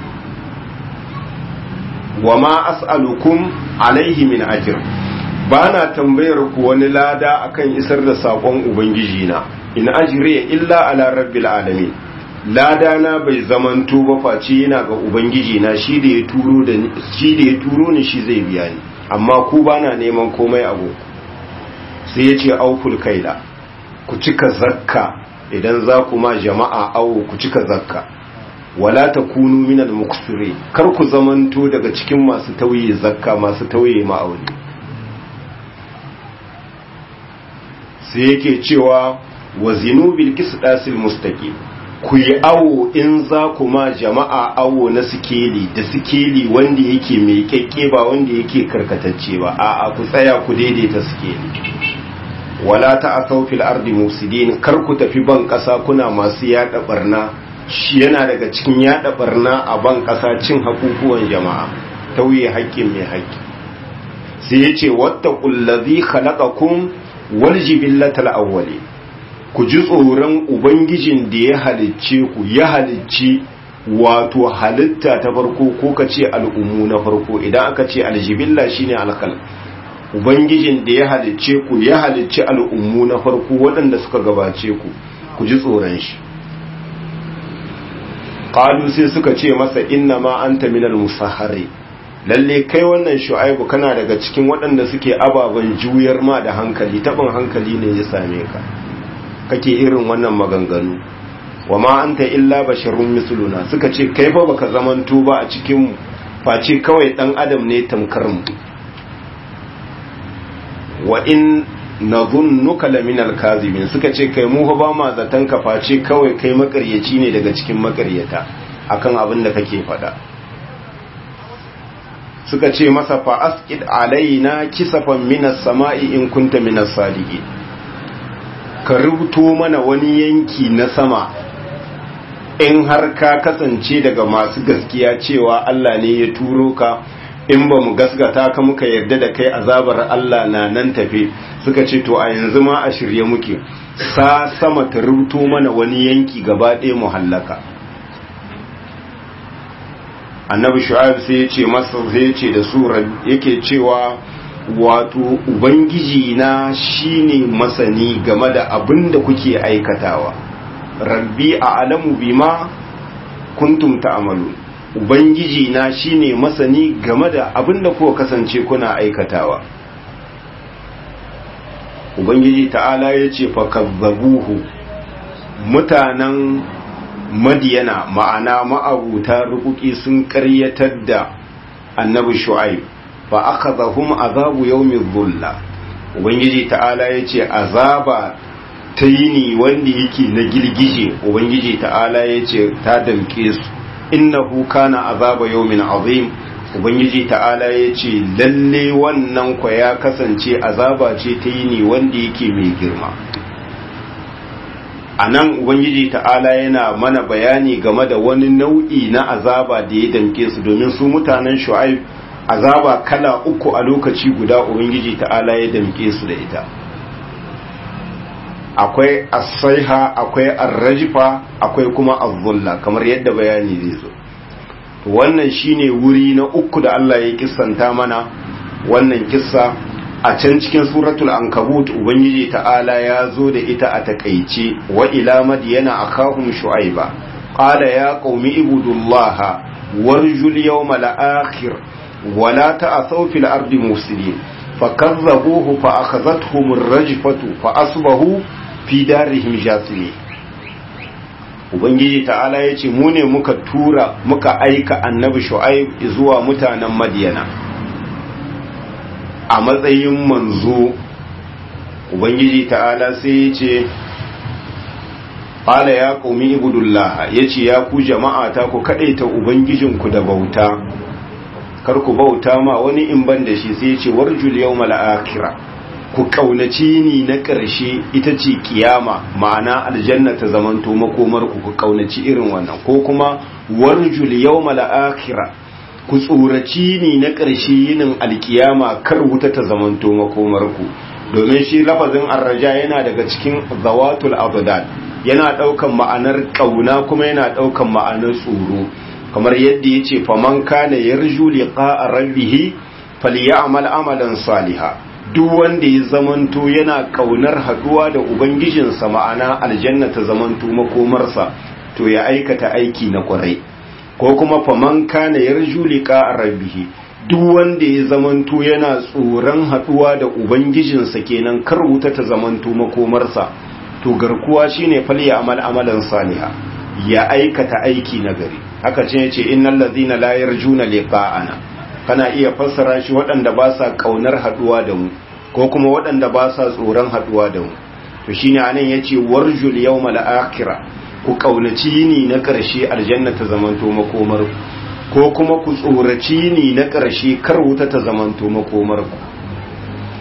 Speaker 1: wa ma as'alukum alaihi min ajr bana tambayar ku wani lada akan isar da sakon ubangiji na in ajriya illa ala rabbil alamin lada na bai zamanto ba face yana ga ubangiji na shi da ya turo da shi da ya turo ni shi zai biya ni amma ku bana neman komai a goku sai ya ce auful kaila ku cika zakka idan za ku ma jama'a awo ku cika zakka wala ta kunu minal muksire kar ku zamanto daga cikin masu tauye zakka masu tauye ma'auni sai yake cewa wa zinu bil qisdasil mustaqim ku yi awo in za ku ma jama'a awo na sikeli da sikeli wanda yake mai kyakke ba wanda yake karkatacce ba a'a ku tsaya ku daidaita sikeli wala ta'asaw fil ardi mufsidin kar ku tafi ban kasa kuna masu yada barna shi yana daga cikin yada barna a ban kasa cin hakukuwan jama'a tauye haƙƙin mai haƙƙi sai ya ce wata ƙullazi khalaqakum wal jibillatal awwali ku ji tsoron ubangijin da ya halicce ku ya halicci wato halitta ta farko ko ka ce al'ummu na farko idan aka ce aljibilla shine alkal ubangijin da ya halicce ku ya halicci al'ummu na farko waɗanda suka gabace ku ku ji tsoron shi qalu sai suka ce masa inna ma anta minal musahhari lalle kai wannan shu'aibu kana daga cikin waɗanda suke ababen juyar ma da hankali taɓin hankali ne ya same ka kake irin wannan maganganu wa ma anta illa basharun misluna suka ce kai fa baka zamanto ba a cikin mu face kawai dan adam ne tamkar mu wa in nadhunnuka laminal kazibin suka ce kai mu fa ba ma zatan ka face kawai kai makaryaci ne daga cikin makaryata akan abin da kake faɗa suka ce masa fa asqid alaina kisafan minas sama'i in kunta minas sadiqin ka rubuto mana wani yanki na sama in har ka kasance daga masu gaskiya cewa Allah ne ya turo ka in ba mu gasgata ka muka yarda da kai azabar Allah na nan tafe suka ce to a yanzu ma a shirye muke sa sama ta rubuto mana wani yanki gaba ɗaya mu hallaka annabi shu'aib sai ya ce masa sai ya ce da su yake cewa wato ubangiji na shine masani game da abin da kuke aikatawa rabbi a alamu bima kuntum ta'malu ubangiji na shine masani game da abin da kuka kasance kuna aikatawa ubangiji ta'ala ya ce fakazzabuhu mutanen madiyana ma'ana ma'abuta rukuki sun karyatar da annabi shu'aib fa akhadhahum azabu yawmi dhulla ubangiji ta'ala yace azaba ta yini wanda yake na girgije ubangiji ta'ala yace ta damke su innahu kana azaba yawmin azim ubangiji ta'ala yace lalle wannan kwa ya kasance azaba ce ta yini wanda yake mai girma anan ubangiji ta'ala yana mana bayani game da wani nau'i na azaba da ya damke su domin su mutanen shu'aib azaba kala uku a lokaci guda ubangiji ta'ala ya damke su da ita akwai asaiha akwai arrajifa akwai kuma azzulla kamar yadda bayani zai zo to wannan shine wuri na uku da Allah ya kissanta mana wannan kissa a can cikin suratul ankabut ubangiji ta'ala ya zo da ita a takaice wa ila madyana akahum shu'aiba qala ya qaumi ibudullaha warjul yawmal akhir ولا تأثوا في الأرض مفسدين فكذبوه فأخذتهم الرجفة فأصبحوا في دارهم جاثمين Ubangiji ta'ala ya ce mu ne muka tura muka aika annabi shu'aib zuwa mutanen madiyana a matsayin manzo Ubangiji ta'ala sai ya ce ƙala ya ƙaumi ibudullah ya ce ya ku jama'a ta ku kaɗaita Ubangijinku da bauta kar ku bauta ma wani in ban da shi sai ce warjul yawmal akhirah ku kaunaci ni na ƙarshe ita ce kiyama ma'ana aljanna ta zamanto makomar ku ku kaunaci irin wannan ko kuma warjul yawmal akhirah ku tsoraci ni na ƙarshe yinin alkiyama kar wuta ta zamanto makomar ku domin shi lafazin arraja yana daga cikin zawatul abdad yana daukan ma'anar kauna kuma yana daukan ma'anar tsoro kamar yadda ya ce faman kana yarju liqa'a rabbih falyamal amalan saliha duk wanda ya zamanto yana kaunar haduwa da ubangijinsa ma'ana aljanna ta zamanto makomarsa to ya aikata aiki na kwarai ko kuma faman kana yarju liqa'a rabbih duk wanda ya zamanto yana tsoron haduwa da ubangijinsa kenan kar wuta ta zamanto makomarsa to garkuwa shine falyamal amalan saliha ya aikata aiki na gari haka ce yace innal ladhina la yarjuna liqa'ana kana iya fassara shi waɗanda ba sa kaunar haduwa da mu ko kuma waɗanda ba sa tsoron haduwa da mu to shine anan yace warjul yawmal akhirah ku kaunaci ni na ƙarshe aljanna ta zamanto makomar ko kuma ku tsoraci ni na ƙarshe kar wuta ta zamanto makomar ku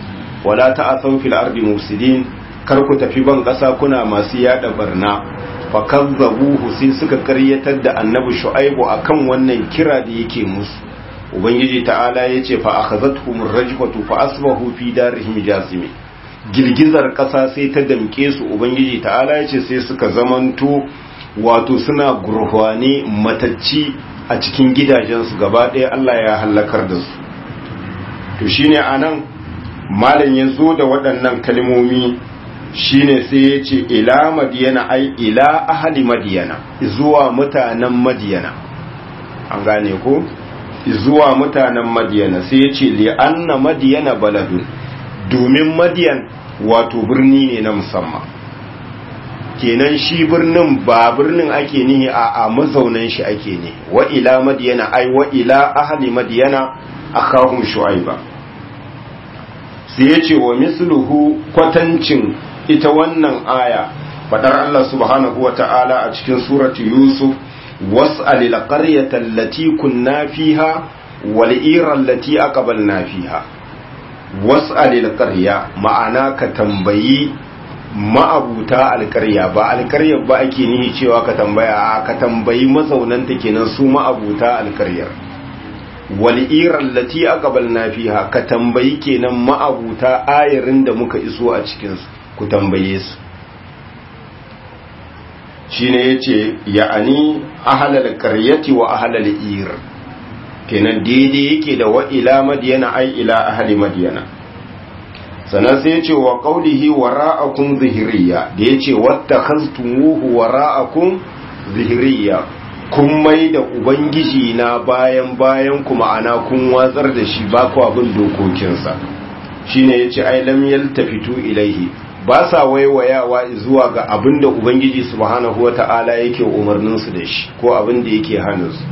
Speaker 1: wala ta'asaw fil ardi mufsidin kar ku tafi ban ƙasa kuna masu yada barna fakazzabuhu sai suka karyatar da annabi shu'aibu akan wannan kira da yake musu ubangiji ta'ala yace fa akhazatuhum rajfatu fa asbahu fi darihim jasimi girgizar kasa sai ta damke su ubangiji ta'ala yace sai suka zamanto wato suna gurhwane matacci a cikin gidajensu gaba ɗaya Allah ya halakar da su to shine anan malam ya zo da waɗannan kalmomi shine sai ya ce ila madiyana ai ila ahali madiyana zuwa mutanen madiyana an gane ko zuwa mutanen madiyana sai ya ce li'anna madiyana baladun domin madiyan wato birni ne na musamman kenan shi birnin ba birnin ake nihi a a mazaunan shi ake ne wa ila madiyana ai wa ila ahali madiyana akahum shu'aiba sai ya ce wa misluhu kwatancin ita wannan aya fadar Allah subhanahu wa ta'ala a cikin suratu Yusuf was'alil qaryata allati kunna fiha wal ira allati aqbalna fiha was'alil qarya ma'ana ka tambayi ma'abuta alƙarya ba alƙaryar ba ake nihi cewa ka tambaya ka tambayi mazaunanta kenan su ma'abuta alƙaryar wal'irar lati aqbalna fiha ka tambayi kenan ma'abuta ayarin da muka iso a cikinsu ku tambaye su shine yace ya'ani ahlal qaryati wa ahlal ir kenan daidai yake da wa ila madyana ai ila ahli madyana sannan sai yace wa qawlihi wara'akum zihriya da yace wattakhaztumuhu wara'akum zihriya kun mai da ubangiji na bayan bayan ku ma'ana kun watsar da shi ba ku abin dokokinsa shine yace ai lam yaltafitu ilaihi ba sa waiwayawa zuwa ga abin da ubangiji subhanahu wata'ala yake umarnin su da shi ko abin da yake hannun su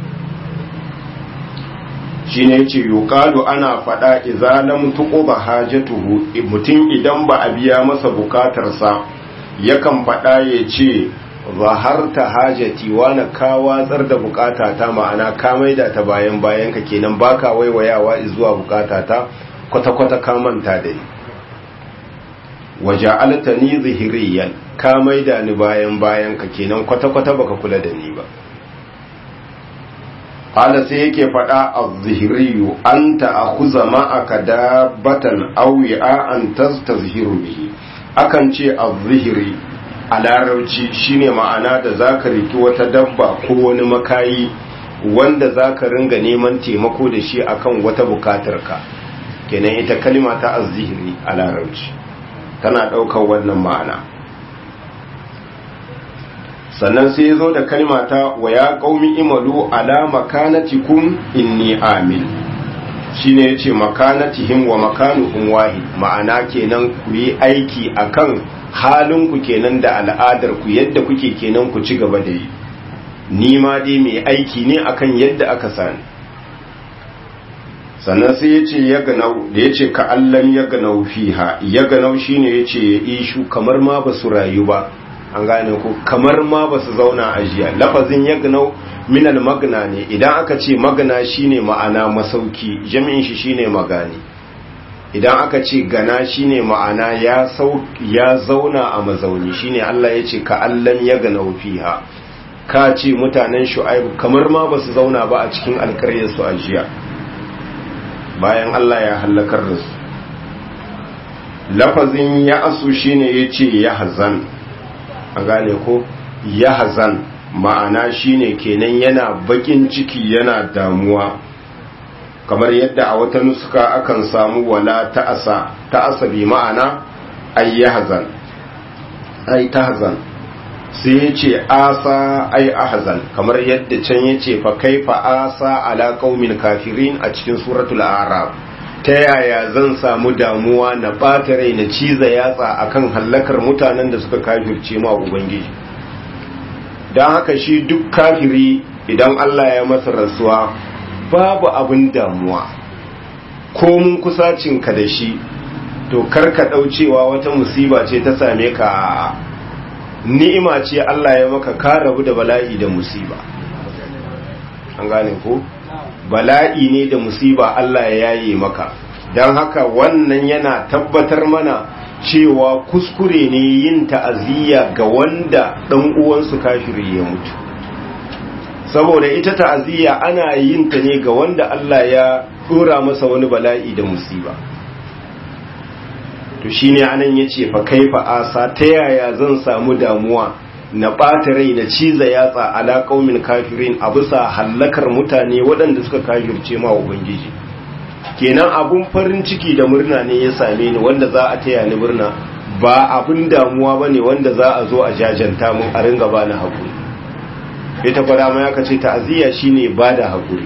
Speaker 1: shine yace yuqalu ana fada idza lam tuqba hajatuhu mutum idan ba a biya masa bukatarsa yakan fada yace zaharta hajati wani ka watsar da bukatata ma'ana ka maida ta bayan bayan ka kenan baka waiwayawa zuwa bukatata kwata-kwata ka manta da ni waja'alta ni zihiriyan ka maida ni bayan bayan ka kenan kwata-kwata baka kula da ni ba qala sai yake fada az-zihriyu anta akhuza ma'aka dabbatan aw an tastazhiru bihi akan ce az-zihri a larauci shine ma'ana da zaka riki wata dabba ko wani makayi wanda zaka ringa neman taimako da shi akan wata bukatarka kenan ita kalima ta az-zihri a larauci tana ɗaukar wannan ma'ana sannan sai ya zo da kalma ta wa ya ƙaumi imalu ala makanatikum inni amil shine yace makanatihim wa makanuhum wahid ma'ana kenan ku yi aiki akan halin ku kenan da al'adar ku yadda kuke kenan ku ci gaba da yi ni ma dai mai aiki ne akan yadda aka sani sannan sai ya ce ya ganau da ya ce ka allam ya ganau fiha ya ganau shine ya ce ya ishu kamar ma ba su rayu ba an gane ku kamar ma ba su zauna a jiya lafazin ya ganau minal magna ne idan aka ce magna shine ma'ana masauki jami'in shi shine magani idan aka ce gana shine ma'ana ya ya zauna a mazauni shine Allah ya ce ka allam ya ganau fiha ka ce mutanen shu'aibu kamar ma ba su zauna ba a cikin alkaryar su a jiya bayan Allah ya hallakar da su lafazin ya asu shine ya ce ya hazan a gane ko ya hazan ma'ana shine kenan yana bakin ciki yana damuwa kamar yadda a wata nuska akan samu wala ta'asa ta'asa bi ma'ana ay ya hazan ay ta hazan sai ya ce asa ai ahzan kamar yadda can ya ce fa kaifa asa ala qaumin kafirin a cikin suratul a'raf ta yaya zan samu damuwa na ɓata rai na ciza yatsa akan hallakar mutanen da suka kafirce ma ubangiji don haka shi duk kafiri idan Allah ya masa rasuwa babu abin damuwa ko mun kusacinka da shi to karka ɗaucewa wata musiba ce ta same ka ni'ima ce Allah ya maka ka rabu da bala'i da musiba an gane ko bala'i ne da musiba Allah ya yaye maka don haka wannan yana tabbatar mana cewa kuskure ne yin ta'aziyya ga wanda dan uwansu kafiri ya mutu saboda ita ta'aziyya ana yin ta ne ga wanda Allah ya dora masa wani bala'i da musiba to shine anan yace fa kaifa asa ta yaya zan samu damuwa na ɓata rai na ciza yatsa ala qaumin kafirin a bisa hallakar mutane waɗanda suka kafirce ma ubangiji kenan abun farin ciki da murna ne ya same ni wanda za a taya ni murna ba abun damuwa bane wanda za a zo a jajanta mun a ringa bani hakuri ita fara ma yaka ce ta'aziyya shine bada hakuri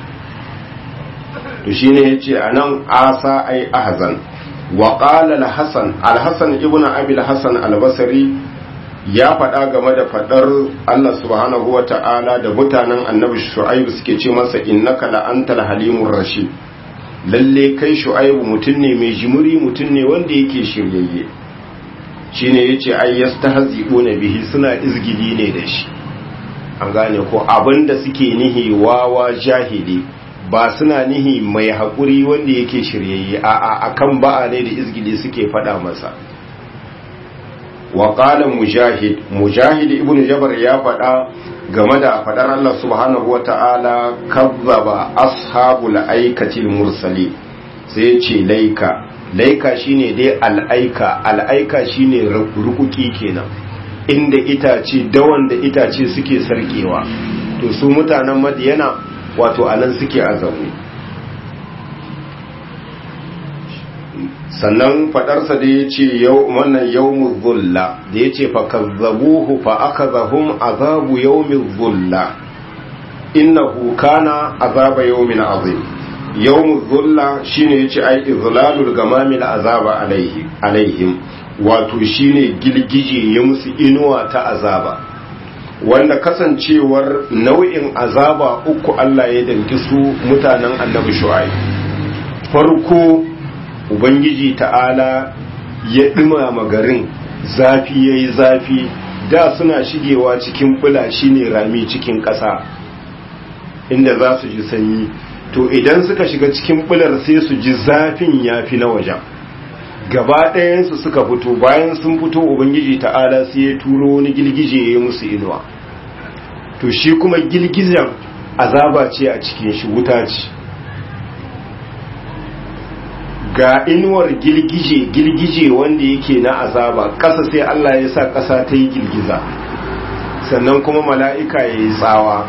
Speaker 1: to shine yace anan asa ai ahzan wa qala al-hasan al-hasan ibn abi al-hasan al-basri ya faɗa game da faɗar Allah subhanahu wa ta'ala da mutanen annabi shu'aibu suke ce masa innaka la'antal halimur rashid lalle kai shu'aibu mutum ne mai jimuri mutum ne wanda yake shiryayye shine yace ai yastahzi'una bihi suna izgidi ne da shi an gane ko abinda suke nihi wawa jahili ba suna nihi mai haƙuri wanda yake shiryayye a akan ba'a ne da izgidi suke faɗa masa wa qala mujahid mujahid ibnu jabar ya faɗa game da faɗar Allah subhanahu wata'ala kazzaba ashabul aikatil mursali sai ce laika laika shine dai al'aika al'aika shine rukuki kenan inda itace dawan da itace suke sarkewa to su mutanen madiyana wato anan suke azabu sannan fadarsa da ya ce wannan yawmul zulla da ya ce fa kazzabuhu fa akazahum azabu yawmil zulla innahu kana azaba yawmin azim yawmul zulla shine yace ai izlalul gamamil azaba alaihi alaihim wato shine gilgije ya musu inuwa ta azaba wanda kasancewar nau'in azaba uku Allah ya danki su mutanen annabi shu'aib farko ubangiji ta'ala ya ɗumama garin zafi ya yi zafi da suna shigewa cikin bula shine rami cikin ƙasa inda za su ji sanyi to idan suka shiga cikin bular sai su ji zafin ya fi na wajen gaba ɗayansu suka fito bayan sun fito ubangiji ta'ala sai ya turo wani girgije ya musu inuwa to shi kuma girgijen azaba ce a cikin shi wuta ce ga inuwar girgije girgije wanda yake na azaba ƙasa sai Allah ya sa ƙasa ta yi girgiza sannan kuma mala'ika ya yi tsawa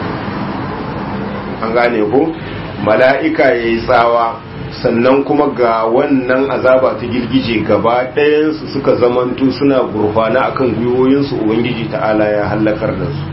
Speaker 1: an gane ko mala'ika ya yi tsawa sannan kuma ga wannan azaba ta girgije gaba ɗayansu suka zamanto suna gurfana akan gwiwoyinsu ubangiji ta'ala ya hallakar da su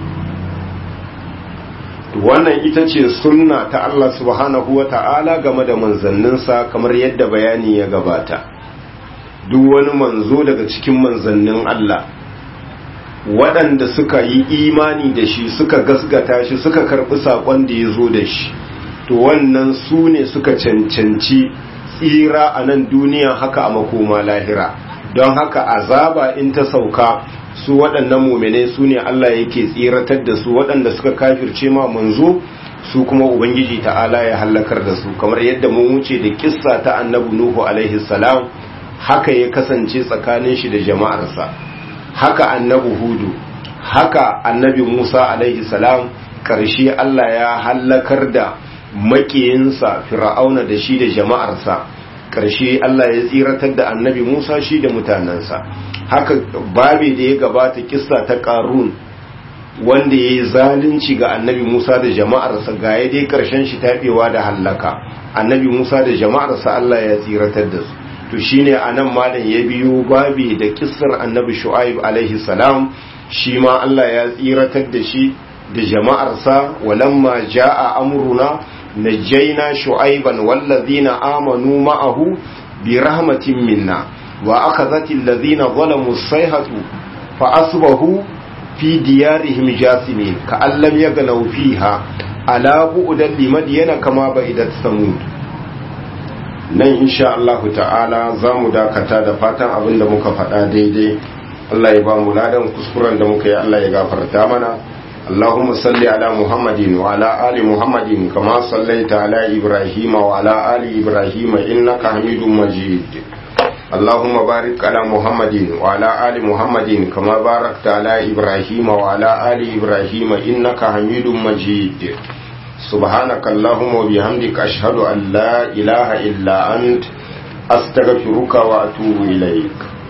Speaker 1: wannan ita ce sunna ta Allah subhanahu wa ta'ala game da manzanninsa kamar yadda bayani ya gabata duk wani manzo daga cikin manzannin Allah waɗanda suka yi imani da shi suka gasgata shi suka karɓi saƙon da ya zo da shi to wannan su ne suka cancanci tsira a nan duniya haka a makoma lahira don haka azaba in ta sauka su waɗannan muminai su ne Allah yake tsiratar da su waɗanda suka kafirce ma manzo su kuma ubangiji ta'ala ya hallakar da su kamar yadda mun wuce da kissa ta annabi nuhu alaihi salam haka ya kasance tsakanin shi da jama'arsa haka annabi hudu haka annabi musa alaihi salam karshe Allah ya hallakar da makiyinsa fir'auna da shi da jama'arsa karshe Allah ya tsiratar da annabi musa shi da mutanensa haka babi da ya gabata kissa ta karun wanda ya yi zalunci ga annabi musa da jama'arsa ga ya dai karshen shi taɓewa da hallaka annabi musa da jama'arsa allah ya tsiratar da su to shine a nan malam ya biyo babi da kissar annabi shu'aib alaihi salam shi ma allah ya tsiratar da shi da jama'arsa walamma ja'a amruna najjayna shu'aiban wallazina amanu ma'ahu bi rahmatin minna وأخذت الذين ظلموا الصيحة فأصبحوا في ديارهم جاثمين كأن لم يغنوا فيها ألا بؤدا لمدين كما بعدت ثمود nan insha Allah ta'ala za mu dakata da fatan abin da muka faɗa daidai Allah ya ba mu ladan kuskuren da muka yi Allah ya gafarta mana Allahumma salli ala Muhammadin wa ala ali Muhammadin kama sallaita ala Ibrahim wa ala ali Ibrahim innaka Hamidum Majid اللهم بارك على محمد وعلى آل محمد كما باركت على إبراهيم وعلى آل إبراهيم إنك حميد مجيد سبحانك اللهم وبحمدك أشهد أن لا إله إلا أنت أستغفرك وأتوب إليك